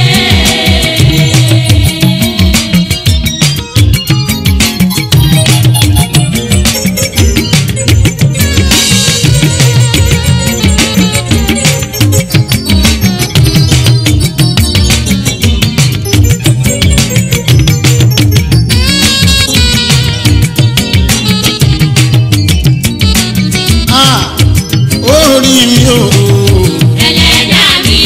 Ah, orí mi o ẹlẹ́dàá mi.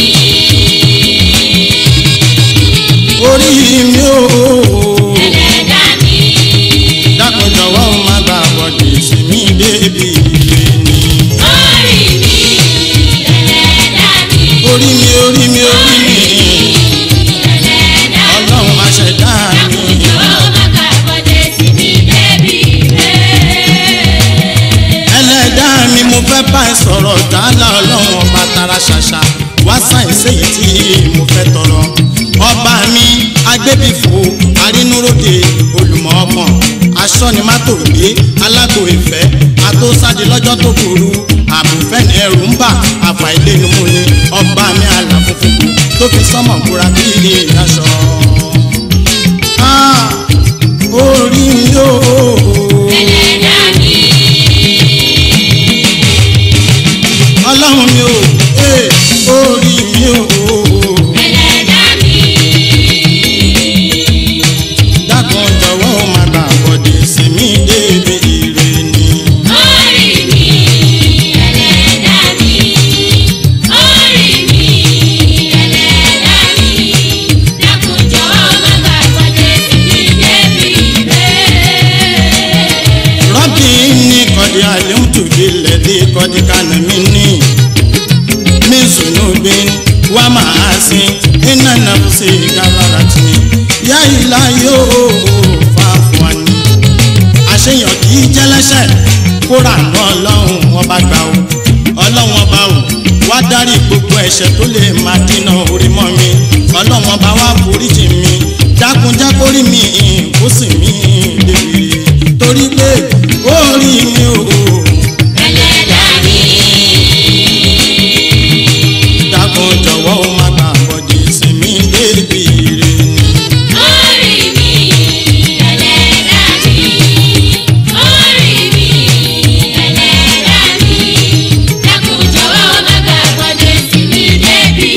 orí mi o ẹlẹ́dàá mi. dákun jọ̀wọ́ ó má gbà bọ́dé sèmi lébi ire ni. orí mi ẹlẹ́dàá mi. orí mi orí mi orí mi ẹlẹ́dàá mi. ọlọ́run aṣẹ̀dá mi. jọ̀wọ́ má gbàgbọ́dé sí mi débi rẹ̀. ẹlẹ́dàá mi mo fẹ́ bá ẹ sọ̀rọ̀ dáálà ọlọ́run ọba tara ṣàṣà wá sáyẹ̀nsì èyí tí mo fẹ́ tọrọ. ọba mi agbébìfò arínúróde olùmọ̀ ọkàn aṣọ́nimátògbé alágbo ìfẹ́ atósádi lọ́jọ́ tó burú àbùfẹ́ni ẹrù ń bà àfàìlénumú ni ọba mi àlàfúnfún tó fi sọ́mọ̀ búra bí ilé aṣọ. Ah, orí mi yóò. ẹlẹ́dàá mi. ọlọ́run mi ò ee orí mi ò ẹlẹ́dàá mi. dákun jọ̀wọ́ ó má gbà bọ́dé sí mi débi ire ni. orí mi ẹlẹ́dàá mi. orí mi ẹlẹ́dàá mi. dákun yáìláyé o fàáfù wa ni àṣeyàn kì í jẹ́lẹ́sẹ̀ kóra àná ọlọ́run ọba gbà o ọlọ́run ọba o wá dárí gbogbo ẹ̀ṣẹ̀ tó lè máa dínà orí mọ́ mi ọlọ́run ọba wá foríjì mi jákunjákórí mi kó sì mí débi torí pé ó rí mi o ẹlẹ́dàá mi. dákun jọ̀wọ́ ó má gbà bọ́dé sí mi débi rè ni. Orí mi, ẹlẹ́dàá mi. Orí mi, ẹlẹ́dàá mi. Dákun jọ̀wọ́ má gbàgbọ́dé sí mi débi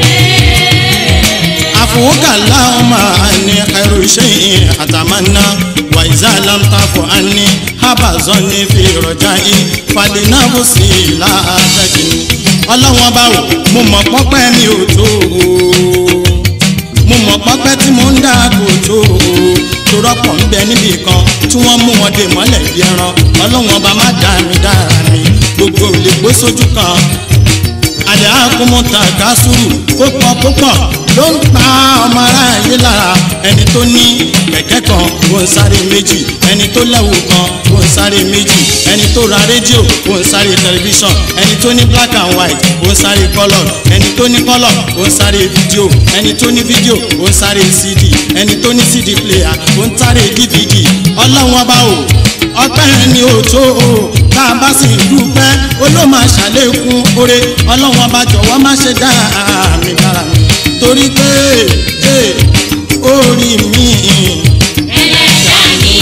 rẹ̀. afuka lahuma ani khairu shay'in atamanna wa iza lam tafu anni haba zanni fi rajai falinabusi la tajini ọlọ́wọ́n bá wò mo mọ̀ pọ́pẹ́ mi ò tó o mo mọ̀ pọ́pẹ́ tí mo ń dá kò tó o torọ́pọ̀ ń bẹ níbì kan tí wọ́n mú wọn dè mọ́lẹ̀ bí ẹran ọlọ́wọ́n bá má dá mi dára mi gbogbo ò lè gbó sójú kan àlẹ́ àkómọ́ta kásùrù púpọ̀ púpọ̀ ló ń pa ọmọ aráyé lára ẹni tó ní kẹ̀kẹ́ kan kò ń sáré méjì ẹni tó lẹ́wù kan kò ń sáré méjì ẹni tó ra rédíò kò ń sáré tẹlifíṣàn ẹni tó ní black and white kò ń sáré colour ẹni tó ní colour kò ń sáré fídíò ẹni tó ní fídíò kò ń sáré cd ẹni tó ní cd player kò ń sáré dvd ọlọ́run ọba o ọpẹ́ ni ò tó o tá a bá sì dúpẹ́ ó ló máa ṣàlékún oore ọlọ́run ọba jọ̀wọ́ má ṣe dá mi dára mi torí pé ee, orí mi Ẹlẹ́dàá mi.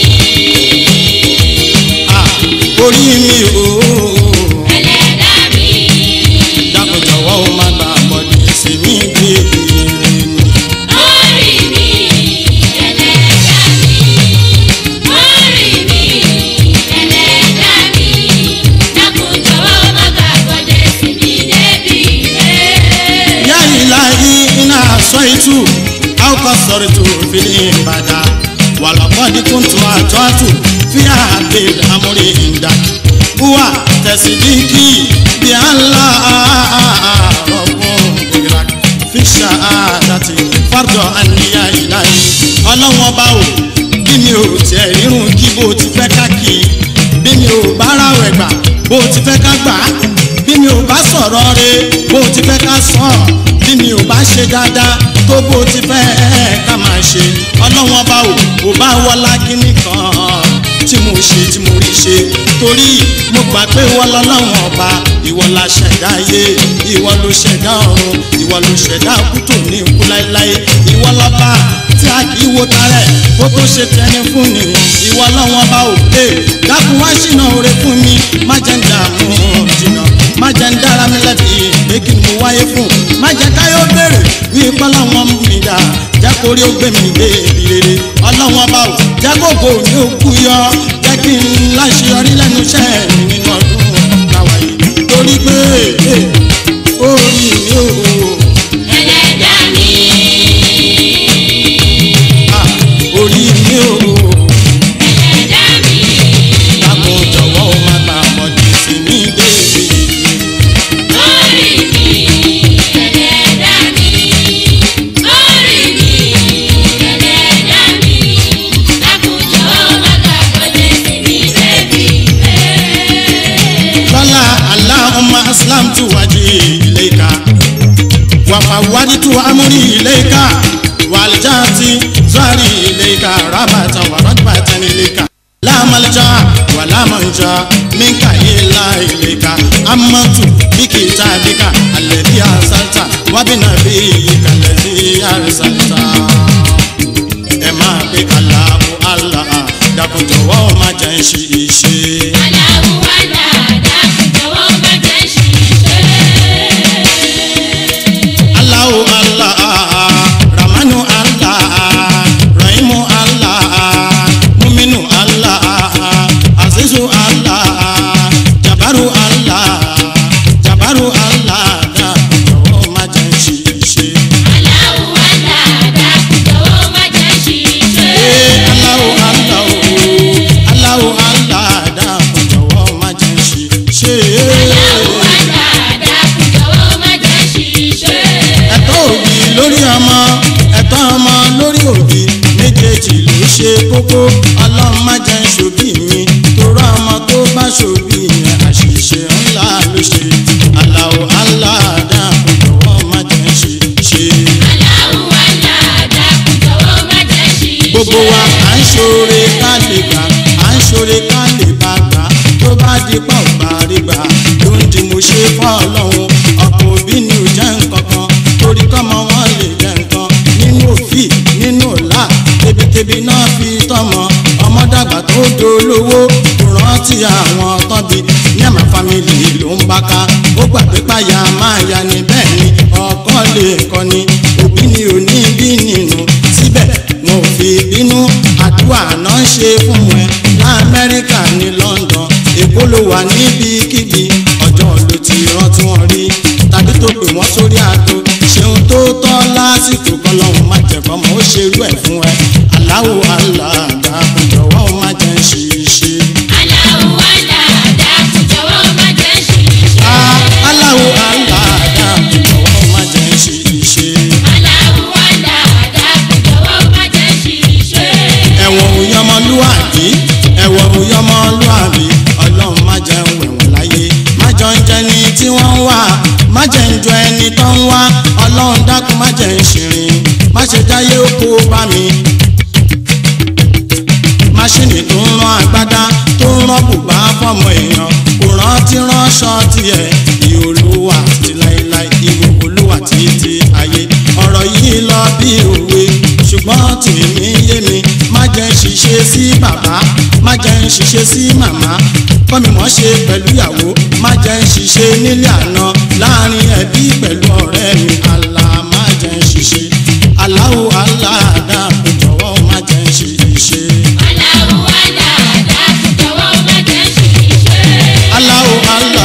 ah, orí mi ooo Ẹlẹ́dàá mi. dákun jọ̀wọ́ ó má gbà bọ̀dé sí mi gbé ire mi. Orí mi, ẹlẹ́dàá mi. Orí mi, ẹlẹ́dàá mi. Dákun jọ̀wọ́ má gbàgbọ́dé sí mi débi rẹ̀. ya ilahi ina asaitu au kasartu fil ibada walaqad kuntu atatu fi hadil amri indak huwa tasdiki bi allah rabbun irak fi shahadati fardo anni ya ilahi ọlọ́wọ́n ọba o bí mi ò tiẹ̀ rírun kí bó ti fẹ́ ká kí i bí mi ò bá ráwẹ̀ gbà bó ti fẹ́ ká gbà á bí mi ò bá sọ̀rọ̀ re bó ti fẹ́ ká sọ bí mi ò bá ṣe dáadáa tó bó ti fẹ́ ká máa ṣe ọlọ́wọ́n bá wò ó bá wọlá kínní kan tí mo ṣe tí mo rí ṣe torí mo gbà pé ìwọ lọ́lọ́wọ́n ọba ìwọ la ṣẹ̀dá ayé ìwọ ló ṣẹ̀dá ọ̀run ìwọ ló ṣẹ̀dá kútó ní ikú láéláé ìwọ lọ́ba tí a kì í wo tarẹ̀ kó tó ṣe tẹni fún ni ìwọ lọ́wọ́n bá ò pé dákun wá ṣìnà oore fún mi má jẹ́ ń dààmú jìnnà má jẹ́ ń dára mi lẹ́bi pé kí ni mo wáyé fún má jẹ́ káyọ̀ béèrè wí pọ́lá wọn mi dà jẹ́ kó rí ó gbé mi dé ibi rere ọlọ́wọ́n bá ò jẹ́ kó kò ní òkú yọ jẹ́ kí n láṣeyọrí lẹ́nu iṣẹ́ mi nínú ọdún táwa yìí torí pé eh, orí mi ò Ẹlẹ́dàá mi. ah, orí mi ò Ẹlẹ́dàá mi. dákun jọ̀wọ́ ó má gbà bọ̀dé sí mi débi. Orí mi, ẹlẹ́dàá mi. Orí mi, ẹlẹ́dàá mi. Dákun jọ̀wọ́ má gbàgbọ́dé sí mi débi rẹ̀. lọ́la aláhùnmá aslamtu wájú ilayka wàfàwádìtú amúrí ilayka wàlìjáàtì zari ilayka rábàtà wàrọ́dbàtà ilayka lámàlìjà wàlámàjà minka ilá ilayka amatu bíkì tàbíkà alẹ́bí àṣàtà wábìnà bí kàlẹ́bí àṣàtà ẹ máa gbé aláàbò àlà dàkún jọ̀wọ́ má jẹ́ ń ṣe iṣẹ́. Aláwo wá dáadáa, jọ̀wọ́ má jẹ́ ṣìṣe. Allahu Allah, Ramanu Allah, Rahimu Allah, Muminu Allah, Azizu Allah, Jabaru Allah, Jabaru Allah, jọ̀wọ́ má jẹ́ ń ṣiṣẹ́. Aláwo wá dáadáa, méjèèjì ló ṣe kókó ọlọ́run má jẹ́ ṣòbí mi torọ́ ọmọ tó bá ṣòbí yẹn àṣìṣe ńlá ló ṣe aláwọ̀ aláàdá jọ̀wọ́ má jẹ́ ṣe ṣe. Aláwọ̀ aláàdá jọ̀wọ́ má jẹ́ ṣì í ṣe. gbogbo wa à ń ṣoore ká lè gbà à ń ṣoore ká lè bá gbà tó bá di pa ò bá rí gbà ló ń di mo ṣe fọ́ ọlọ́run ọ̀pọ̀ òbí ni ò jẹ́ nǹkan kan torí kọ́mọ wọn lè jẹ́ nǹkan nínú òfì nínú ọ̀la tebitẹbi náà fi tọmọ ọmọ dàgbà tó dolówó kò rántí àwọn tọ́bi ní àmà fámìlì ló ń bá ká ó gbàgbé páyà máa ya ni bẹ́ẹ̀ ni ọkọ lè kọ́ni òbí ni ò ní bí nínú síbẹ̀ wọn ò fi bínú àdúrà náà ṣe fún ẹ lamẹ́ríkà ní London èkó ló wà níbikíbi ọjọ́ ló ti rántí wọn rí tàbí tó pè wọ́n sórí àgbo ṣeun tó tọ́ lásìkò kọlọ́hún má jẹ́ kọ́mọ ó ṣerú ẹ̀ fún ẹ aláwo aláàdá kò jọ̀wọ́ má jẹ́ ń ṣe iṣẹ́. Aláwọ̀ aláàdá jọ̀wọ́ má jẹ́ ṣì í ṣe. aláwo aláàdá kò jọ̀wọ́ má jẹ́ ń ṣe iṣẹ́. Aláwọ̀ aláàdá jọ̀wọ́ má jẹ́ ṣì í ṣe. ẹ̀wọ̀n òyọmọlúwàbí ẹ̀wọ̀n òyọmọlúwàbí ọlọ́run má jẹ́ ń wẹ̀wọ̀n láyé má jọ ń jẹni tí wọ́n ń wá má jẹ́ ń jọ ẹni tó ń wá ọlọ́run dákun má jẹ́ ń ṣìrìn má ṣe jáyé oko bá mi. máṣíìnì tó ń rán agbádá tó ń rán bùbá fọmọ èèyàn kò rántí ránṣọ tiẹ̀ ìhòòlùwà ti láéláé ìhòòlùwà títí ayé ọ̀rọ̀ yìí lọ bí òwe ṣùgbọ́n tèmi yé mi má jẹ́ ń ṣiṣẹ́ sí bàbá má jẹ́ ń ṣiṣẹ́ sí màmá kọ́mi mọ́ ṣe pẹ̀lú ìyàwó má jẹ́ ń ṣiṣẹ́ nílé àná láàrin ẹbí pẹ̀lú ọ̀rẹ́ mi àlà má jẹ́ ń ṣiṣẹ́ aláwo aláàdá kò jọ̀wọ́ má jẹ́ ń ṣiṣẹ́. Aláwọ̀ aláàdá jọ̀wọ́ má jẹ́ ṣì í ṣe. aláwo alá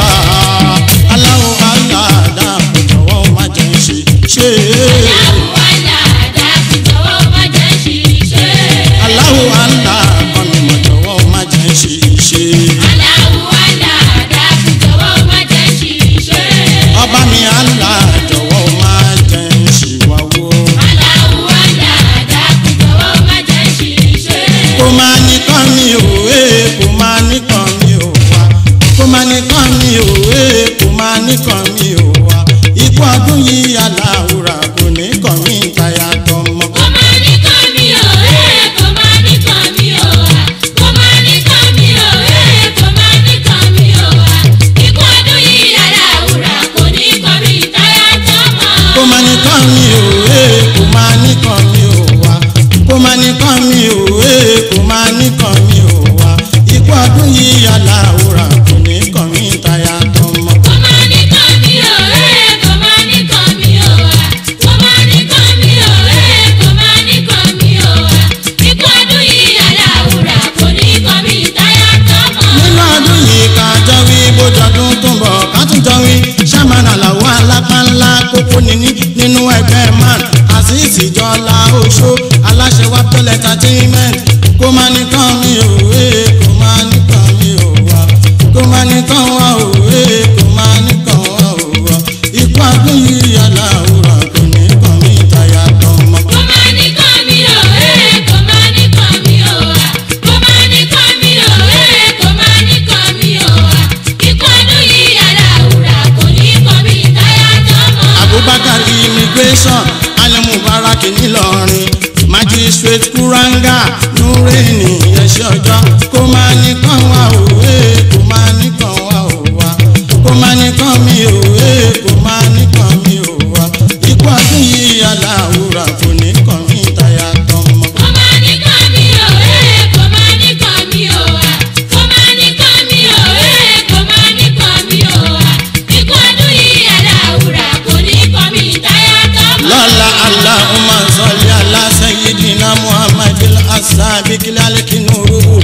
aláwo aláàdá kò jọ̀wọ́ má jẹ́ ń ṣiṣẹ́. Aláwọ̀ aláàdá jọ̀wọ́ má jẹ́ ṣì í ṣe. aláwo alá kọ́mi mọ̀ jọ̀wọ́ má jẹ́ ń ṣiṣẹ́. Aláwọ̀ aláàdá jọ̀wọ́ má jẹ́ ṣì í ṣe. ọba mi alá jọ̀wọ́ má jẹ́ ń ṣìwàwó. Aláwọ̀ aláàdá jọ̀wọ́ má jẹ́ ṣì í ṣe. kó máa nìkan mi ò wé kó máa nìkan mi ò wá kó máa nìkan mi ò wé kó máa nìkan mi ò wá ikú ọdún yìí aláwùrà kò ní kàn mí ìtayà tọmọ. Kò máa ní kàn mí o, ẹ́ kò máa ní kàn mí o, à. Kò máa ní kàn mí o, ẹ́ kò máa ní kàn mí o, à. Ikú ọdún yìí aláwùrà kò ní kàn mí táyà tọ́mọ. kó máa nìkan mi ò wé kó máa nìkan mi ò wá kó máa nìkan mi ò wé kó máa nìkan mi ò wá ikú ọdún yìí aláwùrà kò ní kàn mí ìtayà tọmọ. Kò máa ní kàn mí o, ẹ́ kò máa ní kàn mí o, à. Kò máa ní kàn mí o, ẹ́ kò máa ní kàn mí o, à. Ikú ọdún yìí aláwùrà kò ní kàn mí táyà tọ́mọ. nínú ọdún yìí ká jọ wí bójọdún tó ń bọ̀ ká tún jọ wí sàmánà làwọn alápá ńlá kókó níní nínú ẹgbẹ́ man azeez jọlá oṣó aláṣẹ wa pẹ̀lẹ́ entertainment kó má nìkan mi ò wé kó má nìkan mi ò wá kó má nìkan wá ò wé kó má nìkan wá ò wá ikú ọdún yìí aláwòrán kò ní kàn mí ìtayà tọmọ. Kò máa ní kàn mí o, ẹ́ kò máa ní kàn mí o, à. Kò máa ní kàn mí o, ẹ́ kò máa ní kàn mí o, à. Ikú ọdún yìí aláwùrà kò ní kàn mí táyà tọ́mọ. abubakar immigration alimubarak ńìlọrin magistrate kuranga nureni ẹṣẹ ọjọ́ kó máa nìkan wá òwe kó máa nìkan wá òwa kó máa nìkan mi òwe kó máa nìkan mi òwa ikú ọdún yìí aláwùrà kò ní kàn mí táyà tọmọ. Kò máa ní kàn mí o, ẹ́ kò máa ní kàn mí o, à. Kò máa ní kàn mí o, ẹ́ kò máa ní kàn mí o, à. Ikú ọdún yìí aláwùrà kò ní kàn mí táyà tọ́mọ. lọ́la aláhùnmá sọ́lé aláṣẹ́yìdìnnà muhammadul asabikil alikinurubu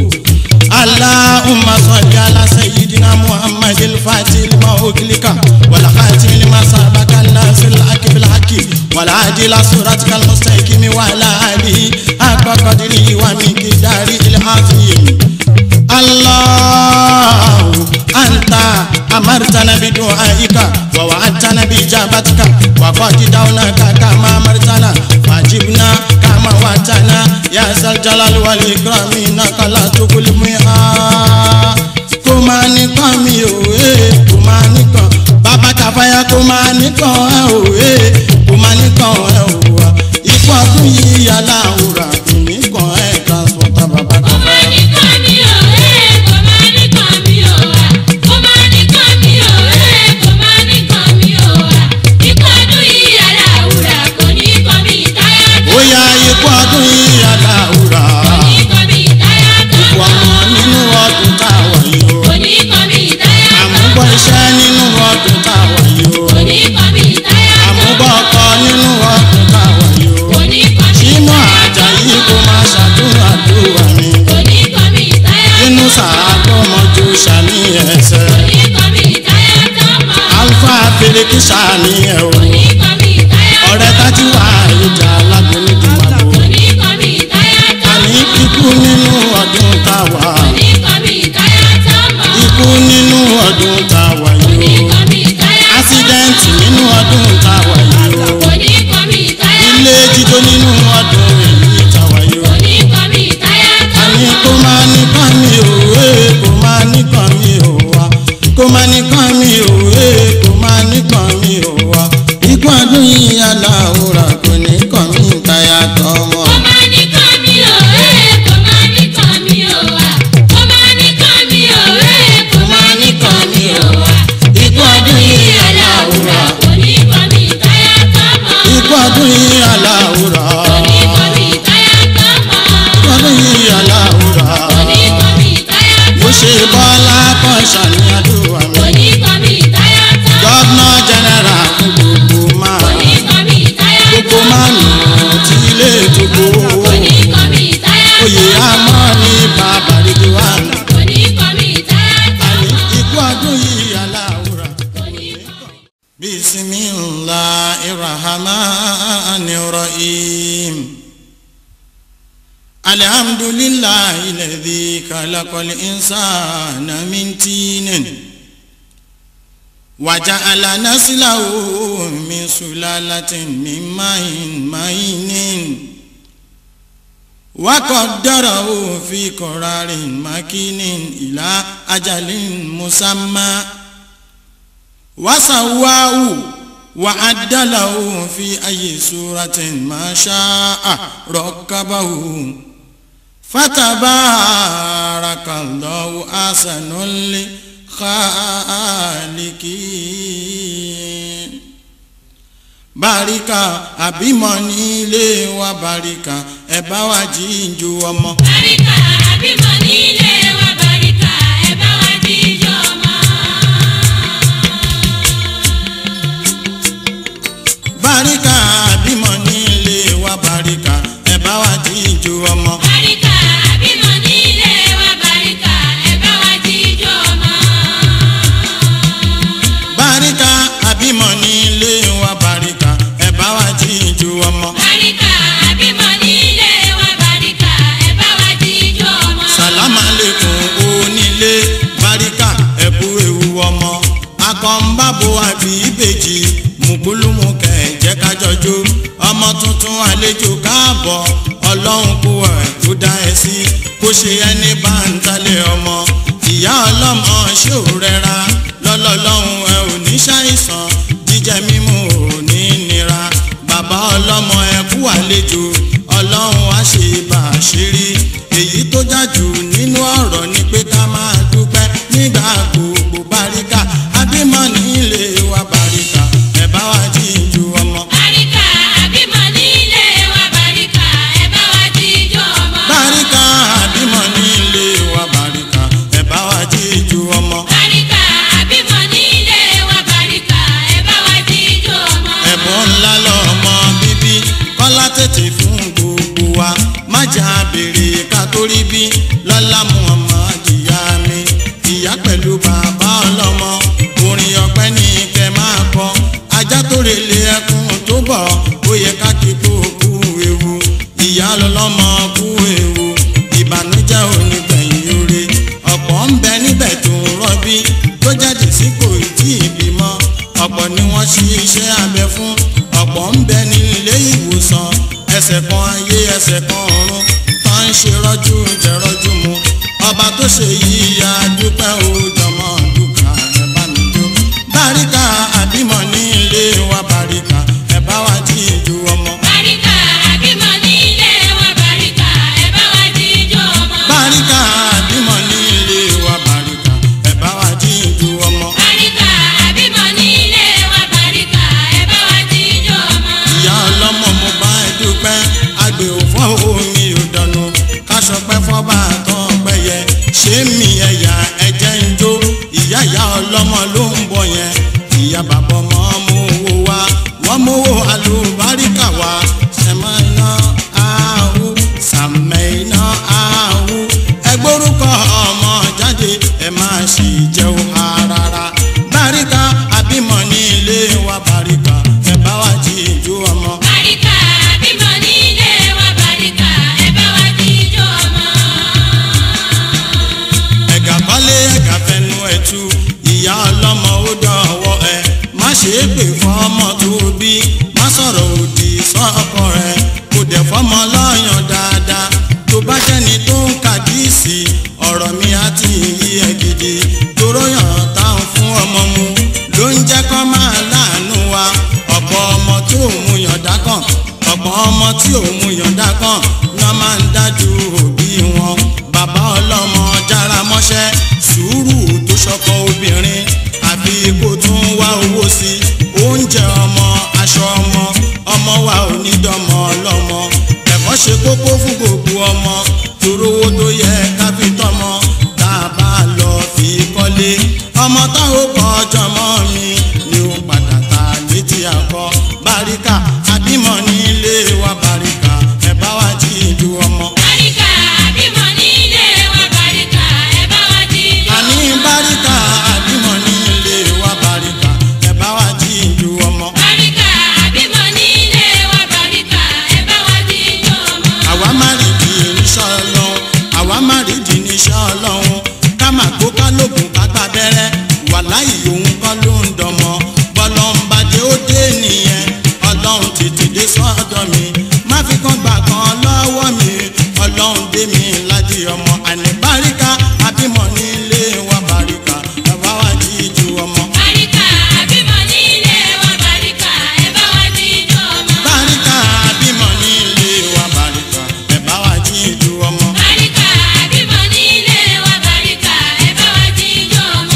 aláhùnmá sọ́lé aláṣẹ́yìdìnnà muhammadul fatil mahokilika wàlàkàtìmí masabaka nasil akibilaki wàlàdìlà suratikal mustaqimi wàlàdì akọkọdìrì wàmíkìdárì ilhazimi. الله أنت أمرتنا بدعائك ووعدتنا بإجابتك وقد دعوناك كما أمرتنا فأجبنا كما وعدتنا ya sal jalal wal ikram innaka la tughlibu miha kó máa nìkan mi ò ẹ́ kó máa nìkan bàbá kàfáyà kó máa nìkan ẹ ò ẹ́ kó máa nìkan ẹ ò wá ikú ọdún yìí yàrá òwúrà kò nìkan ẹ transporter bàbá Kò kàfáyà. máa ní kàn mí o, ẹ́ kò máa ní kàn mí o wá. Kò máa ní kàn mí o, ẹ́ kò máa ní kàn mí o wá. Ikú ọdún yìí aláwùrà kò ní kàn mí táyà tó. ó yá ikú ọdún yìí yàrá òwúrà Kò ní kàn mí táyà tó. ikú ọmọ nínú ọdún táwa yìí o Kò ní kàn mí táyà tó. àmúbọ̀ iṣẹ́ nínú ọdún táwa yìí o Kò ní kàn mí táyà tó. àmúbọ̀ ọkọ nínú ọdún táwa yìí o Kò ní kàn mí sínú táyà tó. àjàyí kó máa ṣàdúrà dúrà mi Kò ní kàn mí táyà tó. inú sàádọ́mọjú ṣàní ẹsẹ̀ Kò ní kàn mí táyà tó mọ́. alfa fèrèkì ṣàní ẹ̀ o Kò ní kàn mí táyà tó. ọ̀rẹ́ tájú wà ìjà alágbóni dùmàbò Kò ní kàn mí táyà tó. àní ikú nínú ọdún táwa Kò ní kàn mí táyà tó mọ́. ikú nínú ọdún táwa Kò ní yìí o kàn mí táyà tó. ásídẹ́ǹtì nínú ọdún táwa yìí o Kò ní kàn mí táyà tó. ilé jíjó nínú ọdún èyí táwa yìí o Kò ní kàn mí táyà tó. àní kó máa nìkan mi ò ẹ́ kó máa nìkan mi ò wá kó máa nìkan mi ò ẹ́ kó máa nìkan mi ò wá ikú ọdún yìí aláwòrán kò ní kàn mí táyà tọmọ. Kò máa ní kàn mí o, ẹ́ kò máa ní kàn mí o wá. Kò máa ní kàn mí o, ẹ́ kò máa ní kàn mí o wá. ikú ọdún yìí Aláwùrà aláwòrán kò ní kàn mí táyà tó mọ́. ikú ọdún yìí Kò aláwòrán ní kàn mí táyà tó mọ́. ikú ọdún yìí Kò ní aláwòrán kàn mí táyà tó mo mọ́. ṣe bọ́lá kan ṣàníyàdúrà Kò mi ní kàn mí táyà tó mọ́. gọ́vnà jẹ́nẹ́rà fún gbogbo máa Kò ní kàn mí táyà tó gbogbo mọ́. máa nù tí ilé tó Kò gbowó. ní kàn mí táyà tó oyè mọ́. àmọ́ ní bàbá rẹ̀ wà ní. Kò ní kàn mí táyà tó àní mọ́. ikú ọdún yìí aláwùrà. Kò ní kàn mí. bisimilahi rahmani rahim. alhamdulilayi lẹ́dí kalakọ́lé insana mintinin. wàjà alanasilawo min sulalatin min mayin mayinin. وقدره في قرار مكين إلى أجل مسمى وسواه وعدله في أي سورة ما شاء ركبه فتبارك الله أحسن الخالقين báríkà àbímọ nílé wa báríkà ẹ bá wa jíǹjú ọmọ. Bàríkà àbímọ nílé wa bàríkà ẹ bá wa jíjọ mọ́. báríkà àbímọ nílé wa báríkà ẹ bá wa jíǹjú ọmọ. Bàríkà àbímọ nílé wa bàríkà ẹ bá wa jíjọ mọ́. báríkà àbímọ nílé wa báríkà ẹ bá wa jíǹjú ọmọ. Bàríkà àbímọ nílé wa bàríkà ẹ bá wa jíjọ mọ́. sàlámà lẹ́kùn onílé báríkà ẹ̀kú ewu ọmọ. akọ̀ǹbàbò àbí ìbejì mùkúlùmù kẹ̀jẹ́ kájọjó ọmọ tuntun àlejò káàbọ̀ ọlọ́run kú ẹ̀ tó dá ẹ sí kó ṣe ẹni bá ń talẹ̀ ọmọ ìyá ọlọ́mọ ṣé ò rẹra lọ́lọ́lọ́hún ẹ ò ní ṣàìsàn jíjẹ mímu ò ní nira bàbá ọlọ́mọ ẹ kú àlejò ọlọ́run á ṣe bàṣírí èyí tó jájú nínú ọ̀rọ̀ ni pé ká máa dúpẹ́ nígbà gbogbo báríkà abímọ nílé wa báríkà ẹ bá wa jíjú ọmọ. Bàríkà àbímọ nílé wa bàríkà ẹ bá wa jíjọ mọ́. báríkà abímọ nílé wa báríkà ẹ bá wa jíjú ọmọ. Bàríkà àbímọ nílé wa bàríkà ẹ bá wa jíjọ mọ́. ẹ̀bùn ńlá lọ́mọ bíbí kọ́lá tètè fún gbogbo wa má jà béèrè ká tó rí bí lọ́lá muhammad ìyá mi ìyá pẹ̀lú bàbá ọlọ́mọ orin ọpẹ́ ní kẹ́ máa kọ ajá tó relé ẹkùn tó bọ̀ ó yẹ ká kí kó kú ewu ìyá lọ́lọ́mọ kú ewu ìbànújẹ́ òní gbẹ̀yìn oore ọ̀pọ̀ ń bẹ níbẹ̀ tó ń rọ́bí tó jáde sí kò tí ì bímọ ọ̀pọ̀ ni wọ́n ṣe iṣẹ́ abẹ fún ọ̀pọ̀ ń bẹ ní ilé ìwòsàn ẹsẹ̀ kan ayé ẹsẹ̀ kan ọ̀run tó ń ṣe rọ́jú jẹ rọ́jú mu ọba tó ṣe yìí adúpẹ́ òjọmọ́ dúkà ẹ bá mi jó báríkà àbímọ ní ilé wa báríkà ẹ bá wa jí ìjó ọmọ. Bàríkà àbímọ nílé wa bàríkà ẹ bá wa jíjó ọmọ. báríkà àbímọ ní ilé wa báríkà ẹ bá wa jí ìjó ọmọ. Bàríkà àbímọ nílé wa bàríkà ẹ bá wa jíjó ọmọ. ìyá ọlọ́mọ mo bá ẹ dúpẹ́ àgbè òfò omi ò dànù káṣọpẹ́ fọ́bà tán pẹ́yẹ ṣé mi ẹ̀yà ẹ̀jẹ̀ ń jó ìyá ìyá ọlọ́mọ ló ń bọ̀ yẹn ìyá bàbá ọmọ mú owó wá wọ́n mú owó àlùbáríkà wá sẹ́mọ́ iná áhù sàmẹ́ iná áhù ẹgbórúkọ ọmọ jáde ẹ máa sì jẹun rárá báríkà àbímọ ní ilé wa báríkà ẹ bá wa jí ìjú ọmọ. Bàríkà àbímọ nílé wa bàríkà ẹ bá wa jíjó ọmọ. ẹ̀gà kọ́lé ẹ̀gà fẹnu ẹ̀ tú ìyá ọlọ́mọ ó dọ̀wọ́ ẹ má ṣe é pè fún ọmọ tó bí má sọ̀rọ̀ òdì sọ́kọ rẹ kò dẹ̀ fọ́mọ lọ́yàn dáadáa tó bá jẹ́ni tó ń kàdíìsì ọ̀rọ̀ mi á ti yí ẹ gidi toró yàn táwọn fún ọmọ mu ló ń jẹ́ kọ́ máa láàánú wa ọ̀pọ̀ ọmọ tí ò mú yànda kàn ọ̀pọ̀ ọmọ tí ò mú yànda kàn ni wọ́n máa ń dájú òbí wọn bàbá ọlọ́mọ jára mọ́ṣẹ́ sùúrù tó ṣọkọ obìnrin àfi kó tún wá owó sí oúnjẹ ọmọ aṣọ ọmọ ọmọ wa ò ní dọ́mọ ọlọ́mọ ẹ̀kọ́ ṣe kókó fún gbogbo ọmọ torówó tó yẹ ká fi tọ́mọ tá a bá lọ fi kọ́lé ọmọ táwọn kọ́ ọjọ́ mọ́ mi ni ó padà ta létí àkọ́ báríkà àbímọ nílé wa báríkà ẹ bá wa jí ìlú ọmọ. Bàríkà àbímọ nílé wa bàríkà ẹ bá wa jíjó àní ọmọ. báríkà àbímọ nílé wa báríkà ẹ bá wa jí ìlú ọmọ. Bàríkà àbímọ nílé wa bàríkà ẹ bá wa jíjó ọmọ. àwa má rí di iṣẹ́ ọlọ́run àwa má rí di iṣẹ́ ọlọ́run ká má gbó ká lóògùn ká gbà bẹ́rẹ́ wàláhì òun kọ́ ló ń dọmọ bọ́lọ́ ń bàjẹ́ ó dé nìyẹn ọlọ́run tètè dé sọ́dọ̀ mi má fi kan gbà kan lọ́wọ́ mi ọlọ́run dé mi láti ọmọ àní báríkà àbímọ nílé wa báríkà ẹ bá wa jí ju ọmọ. Bàríkà àbímọ nílé wa bàríkà ẹ bá wa jíjó ọmọ. báríkà àbímọ nílé wa báríkà ẹ bá wa jí ju ọmọ. Bàríkà àbímọ nílé wa bàríkà ẹ bá wa jíjó ọmọ.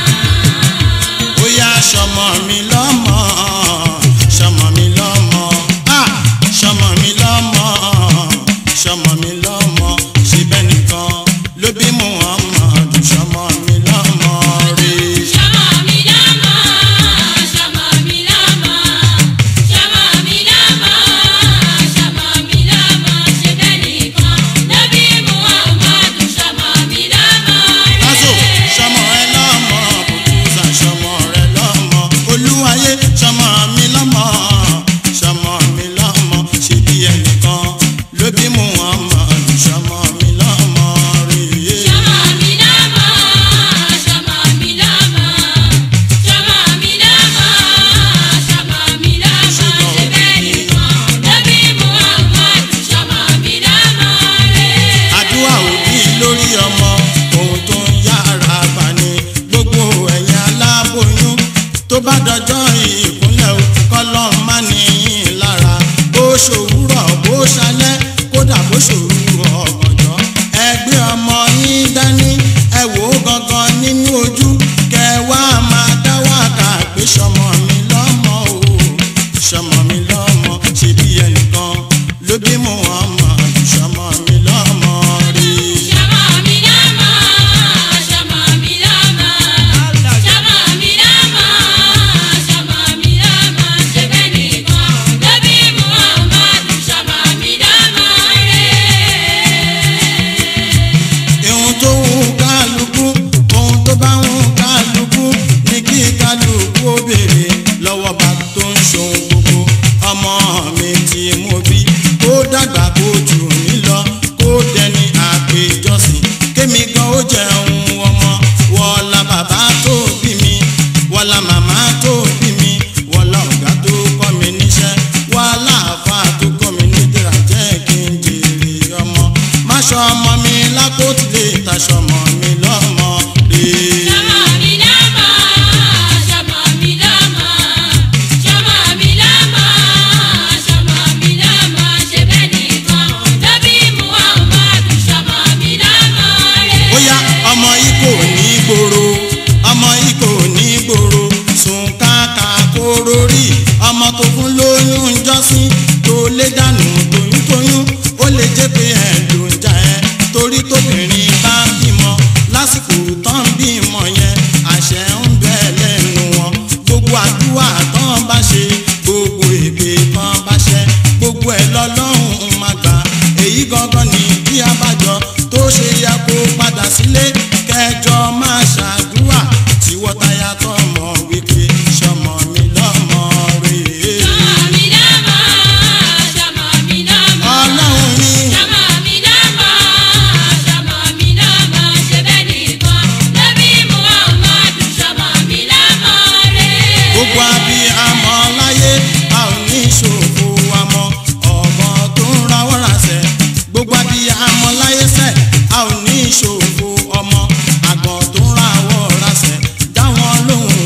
bóyá sọmọ mi lọ́mọ sọmọ mi lọ́mọ ah sọmọ mi lọ́mọ sọmọ mi lọ́mọ síbẹ̀ nìkan ló bí Muhammad sọmọ mi lọ́mọ rè Ṣọmọ mi lọ́mọ, ṣọmọ mi lọ́mọ, ṣọmọ mi lọ́mọ, ṣọmọ mi lọ́mọ, ṣe bẹ́ẹ̀ nìkan ló bí Muhammadu ṣọmọ mi lọ́mọ lásò rẹ̀. sọmọ ẹ lọ́mọ bùkúsà sọmọ rẹ lọ́mọ olúwayé sọmọ mi lọ́mọ sọmọ mi lọ́mọ síbi ẹnìkan ló bí Muhammad ọmọ mi lápò tí lè taṣọ ọmọ mi lọ́mọ rè. Ṣọmọ mi lọ́mọ, ṣọmọ mi lọ́mọ, ṣọmọ mi lọ́mọ, ṣọmọ mi lọ́mọ, ṣe bẹ́ẹ̀ nìkan ló bí Muhammadu ṣọmọ mi lọ́mọ rẹ̀. bóyá ọmọ yìí kò ní gbòòrò ọmọ yìí kò ní gbòòrò sùn káàkà kóró rí ọmọ tó fún lóyún jọ́sìn tó lé dànù toyúntoyún ó lè jẹ́ pé ẹ̀ ló ń jà ẹ́ torí tóbìnrin bá bímọ lásìkò tán bímọ yẹn àṣẹ ń bẹ lẹ́nu wọn gbogbo àdúrà tán bá ṣe gbogbo èpè tán bá ṣe gbogbo ẹ̀ lọ́lọ́run máa gbà èyí gangan ní bí abájọ tó ṣe yẹ kó padà sílé kẹjọ máa ṣàdúrà tí wọ́tayà tọmọ wípé sọmọ mi lọ́mọ rèé. Ṣọmọ mi lọ́mọ, ṣọmọ mi lọ́mọ. ọlọ́run ní Ṣọmọ mi lọ́mọ, ṣọmọ mi lọ́mọ, ṣe bẹ́ẹ̀ nìkan ló bí Muhammadu ṣọmọ mi lọ́mọ rẹ̀. gbogbo abiyamọ láyé a ò ní ṣòfò àmọ́ ọ̀gbọ́n tó ń rawọ́ rasẹ̀ gbogbo abiyamọ láyé sẹ̀ a ò ní ṣòfò ọmọ àgbọ̀n tó ń rawọ́ rasẹ̀ dáwọn lóhùn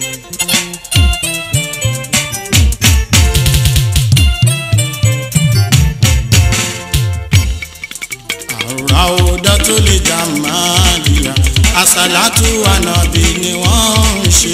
àwòdọ́tò lè jà máa dìyà àsàlátù ànàbì ni wọ́n ń ṣe.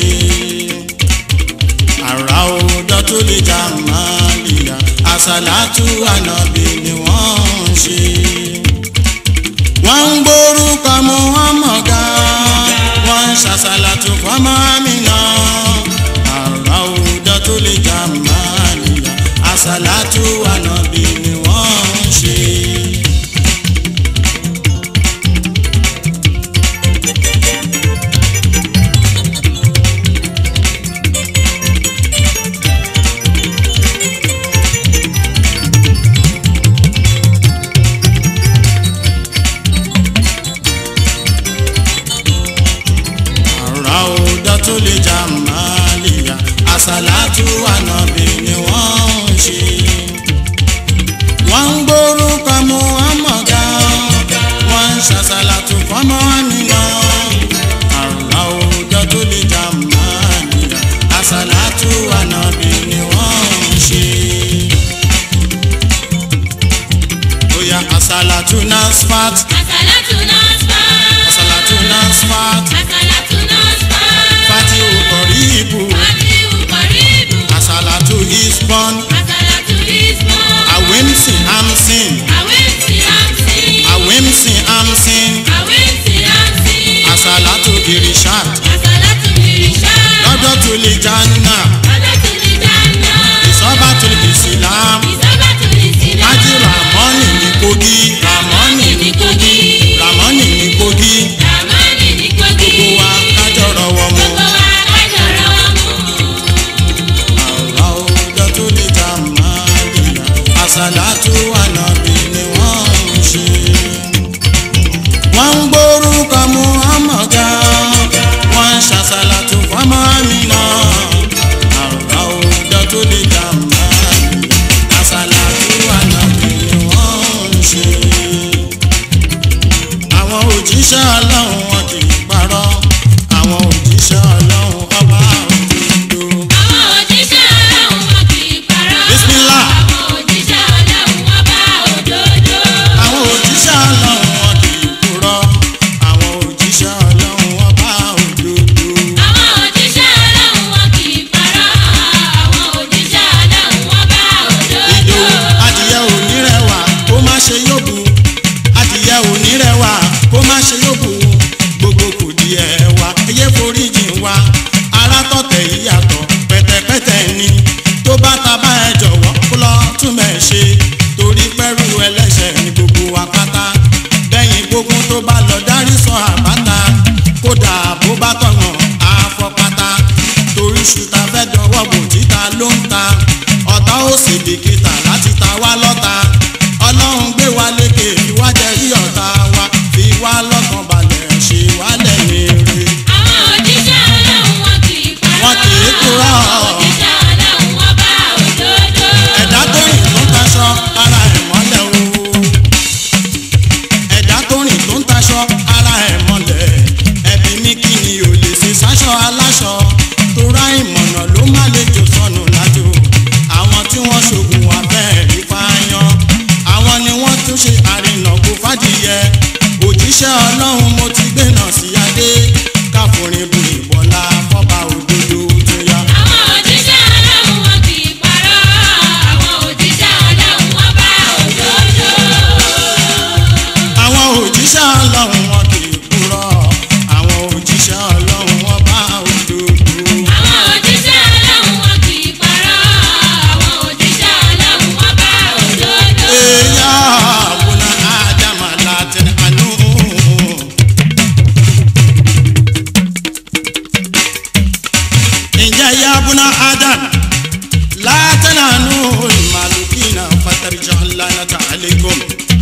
àràwòdọ́tò lè jà máa dìyà àsàlátù ànàbì ni wọ́n ń ṣe. wọ́n ń gbórúkọ Muhammad ga wọ́n ń ṣàṣàlátù fọ́mọ Amina. àràwòdọ́tò lè jà máa dìyà àsàlátù ànàbì ni wọ́n ń ṣe. àràódà tó lè jà máa lè yá àsàlátù ànàbì ni wọ́n ń ṣe. wọ́n ń gbórúkọ Muhammad ga wọ́n ń ṣàṣàlátù fọ́mọ Amina. àràódà tó lè jà máa lè yá àsàlátù ànàbì ni wọ́n ń ṣe. Oya àsàlátù nasfat Àsàlátù Nasfat. àsàlátù nasfat Àsàlátù Nasfat. fatihu kọ̀ríbù. Fatihu Kọ̀ríbù. Asalatu is born, Àsàlátù Ismọ̀. Awemsi Amsin, Àwẹ̀sì Amsi. Awemsi Amsin, Àwẹ̀sì Amsi. Asalatu Irishat, Àsàlátù Ìrìṣà. Lọ́dọ̀ tó lè Janna, Àsàlátù Ìdáná. Ìsọ́ba tó lè Islam, Ìsábàtù Ìsìlá. Ájí Ramoni ní Kogi, Ramoni ní Kogi. Ramoni ní Kogi, Ramoni ní Kogi. gbogbo wa kájọ rọwọ́ mu. Gbogbo wa kájọ rọwọ́ mú. Àwa ọjọ́ tó lè jà máa lìyà, Asalatu Ànàbì ni wọ́n ń ṣe. Wọ́n ń gbórúkọ Muhammad ga, wọ́n ń ṣàṣàlátù fọ́mọ Amina. Àwa ọjọ́ tó lè jà máa lìyà, Asalatu Ànàbì ni wọ́n ń ṣe. Àwọn òjíṣẹ́ Ọlọ́run wọn kì í parọ́, àwọn òjíṣẹ́ Ọlọ́run ọba òdodo. Àwọn òjíṣẹ́ Ọlọ́run wọn kì í parọ́. Bísmílà. Àwọn òjíṣẹ́ Ọlọ́run wọn bá òdodo. àwọn òjíṣẹ́ ọlọ́run wọn kì í purọ́ àwọn òjíṣẹ́ ọlọ́run wọn bá òdodo. Àwọn òjíṣẹ́ Ọlọ́run wọn kì í parọ́. Àwọn òjíṣẹ́ Ọlọ́run wọn bá òdodo. ìdòwú adìyẹ onírẹwà kó má ṣe yóbu adìyẹ onírẹwà kó má ṣe yóbu gbogbo kò di ẹwà ẹyẹ foríjì wa ara tọ̀tẹ̀ yíyàtọ̀ pẹ̀tẹ̀pẹ̀tẹ̀ ni tó bá ta bá ẹ jọ̀wọ́ kó lọ tún mẹ́ ṣe torí pẹ́rù ẹlẹ́ṣẹ̀ ní gbogbo wa pátá bẹ́yìn gbogbo tó bá lọ dárí sọ àbáta kódà bó bá tọ̀nà àfọ̀pátá torí ṣùtà fẹ́ dọwọ́ bò títa ló ń ta ọ̀tá ó sì bìkítà láti ta wá lọ́ta ọlọ́run gbé wa lékè fi wá jẹ rí ọ̀tá wa fi wá lọ́kàn balẹ̀ ṣe wá lẹ́yìn rè. Àwọn òjíṣẹ́ Ọlọ́run wọn kì í parọ́. Wọn kì í purọ́. Àwọn òjíṣẹ́ Ọlọ́run wọn bá òdodo. ẹ̀dá tó rìn tó ń taṣọ ara ẹ̀ mọ́lẹ̀ o. ẹ̀dá tó rìn tó ń taṣọ ara ẹ̀ mọ́lẹ̀ ẹ̀bí mi kí ni ò lè ṣe sáṣọ aláṣọ tó ra ìmọ̀nà ló má lè jò sọnù lájò àwọn tí wọ́n ṣògùn abẹ́ẹ̀rí fáyán àwọn ni wọ́n tún ṣe àrìnà kó fàdìyẹ òjíṣẹ́ ọlọ́run mo ti gbé náà sí adé káforin bu ìbọ̀lá fọ́ba òdodo tó yá. Àwọn òjíṣẹ́ Ọlọ́run wọn kì í parọ́. Àwọn òjíṣẹ́ Ọlọ́run wọn bá òdodo. àwọn òjíṣẹ́ ọlọ́run wọn kì í purọ́ àwọn òjíṣẹ́ ọlọ́run wọn bá òdodo. Àwọn òjíṣẹ́ Ọlọ́run wọn kì í parọ́. Àwọn òjíṣẹ́ Ọlọ́run wọn bá òdodo. Eya abuna Adama latin anu. Ǹjẹ́ ya abuna Adam latin anu malukina fatarija lanata aleikum.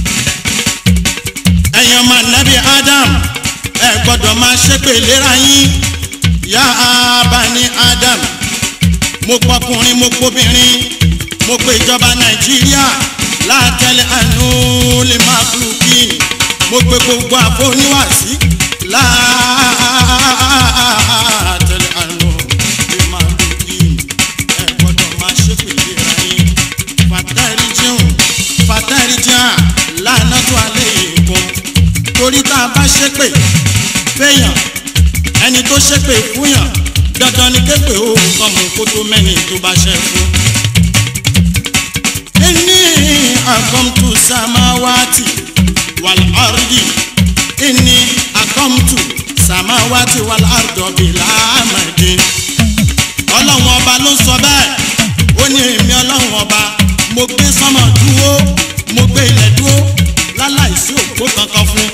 Ẹ̀yin ọmọ nabi Adam ẹ gbọ́dọ̀ máa ṣépè léra yín. Ya abani Adam mo pọkùnrin mo pọbìnrin mo pe ìjọba nàìjíríà látẹlẹ àánú lè máa kúrú kí mo pe gbogbo àfọníwàsí látẹlẹ àánú ṣépè fẹ́yàn ẹni tó ṣépè fúnyàn dandan ni képè ó kọ́ mu kó tó mẹ́ni tó bá ṣe fún. inni akomtu samawati wal ardi inni akomtu samawati wal ardi bila amadin ọlọ́run ọba ló sọ bẹ́ẹ̀ ó ní èmi ọlọ́run ọba mo gbé sánmọ̀ dúró mo gbé ilẹ̀ dúró láláìsí òpó kankan fún.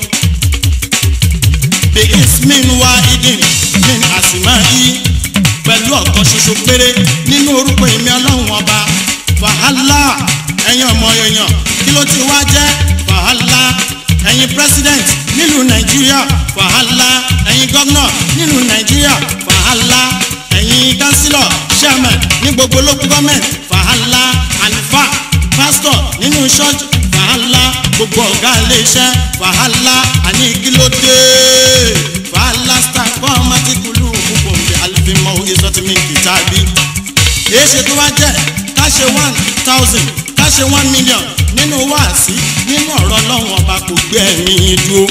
the ismin wa idin min asima i pẹ̀lú ọ̀kan ṣoṣo péré nínú orúkọ èmi ọlọ́run ọba wàhálà ẹ̀yin ọmọ èèyàn kí ló ti wá jẹ́ wàhálà ẹ̀yin president nílùú nàìjíríà wàhálà ẹ̀yin governor nílùú nàìjíríà wàhálà ẹ̀yin councillor chairman ní gbogbo local government wàhálà àlùfáà pastor nínú church wàhálà gbogbo ọ̀gá iléeṣẹ́ wàhálà àní kílódé wàhálà star kọ́ ọmọ tí kúlù púpọ̀ ń bẹ alifimọ́ ìsọtìmí kìtàbí èyí ṣe tó wá jẹ́ ká ṣe one thousand ká ṣe one million nínú wáàsí nínú ọ̀rọ̀ ọlọ́run ọba kò gbé ẹ̀mí dúró.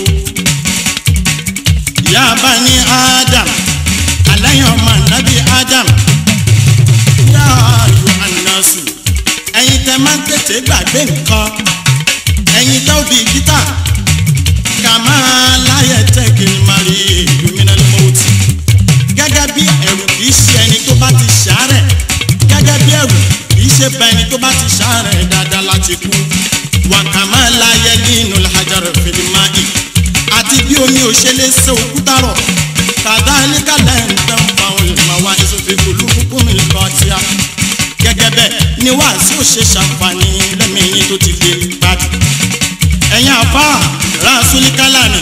ìyá bá ní Adam àlẹ́yìn ọmọ ànábì Adam yá ayò ànásù ẹ̀yin tẹ máa ń tètè gbàgbé nǹkan ẹ̀yin tẹ́ òbí gítà kà máa láyẹ̀ tẹ́kìlì mari ìlúmínà lọ́wọ́tì gẹ́gẹ́ bí ẹ̀rù kì í ṣe ẹni tó bá ti ṣàárẹ̀ gẹ́gẹ́ bí ẹ̀rù kì í ṣe bá ẹni tó bá ti ṣàárẹ̀ dáadáa láti kú wàkàmá láyé nínú làjàrẹ̀ fìdímáì àti bí omi ò ṣe lè ṣe òkúta rọ̀ kàdá níkàlẹ̀ ń tẹ́ ń fa olùmọ̀wá ìsòfin kùlù kúkún mi lọ tíá gẹ́gẹ́ bẹ́ẹ̀ ni wàásù ò ṣe ṣàǹfààní lẹ́mìíyín tó ti lè gbádùn ẹ̀yin àfa rásúlíkálà ni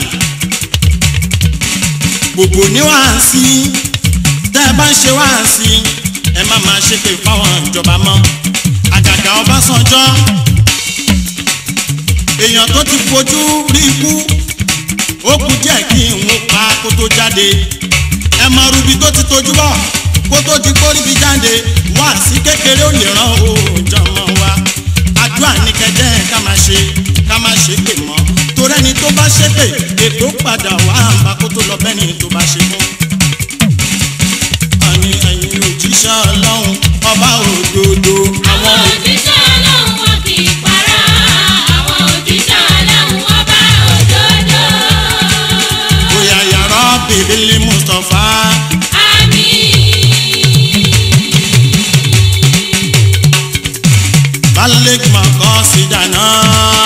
gbogbo ní wàásì tẹ́ ẹ bá ń ṣe wàásì ẹ má máa ṣépè fáwọn ìjọba mọ́ àgàgà Ọbásanjọ́ èèyàn tó ti fojú rí ikú ó kù díẹ̀ kí n pa kó tó jáde ẹ mọ rubi tó ti tojú bọ̀ kó tó di kó ríbi jáde wàásì kékeré ò lè ràn òòjọ́ mọ́ wa àdúrà ní kẹjẹ ká máa ṣe ká máa ṣe pè mọ́ torí ẹni tó bá ṣépè ètò padà wá àǹbá kó tó lọ bẹ́ni tó bá ṣe fún àní ẹ̀yin òjíṣẹ́ ọlọ́run ọba òdodo. àwọn òjíṣẹ́ ọlọ́run wọn kì í para àwọn òjíṣẹ́ ọlọ́run ọba òdodo. bóyá yàrá bèbélé mustapha àmín. balẹ̀ mọ̀kọ́ sí dáná.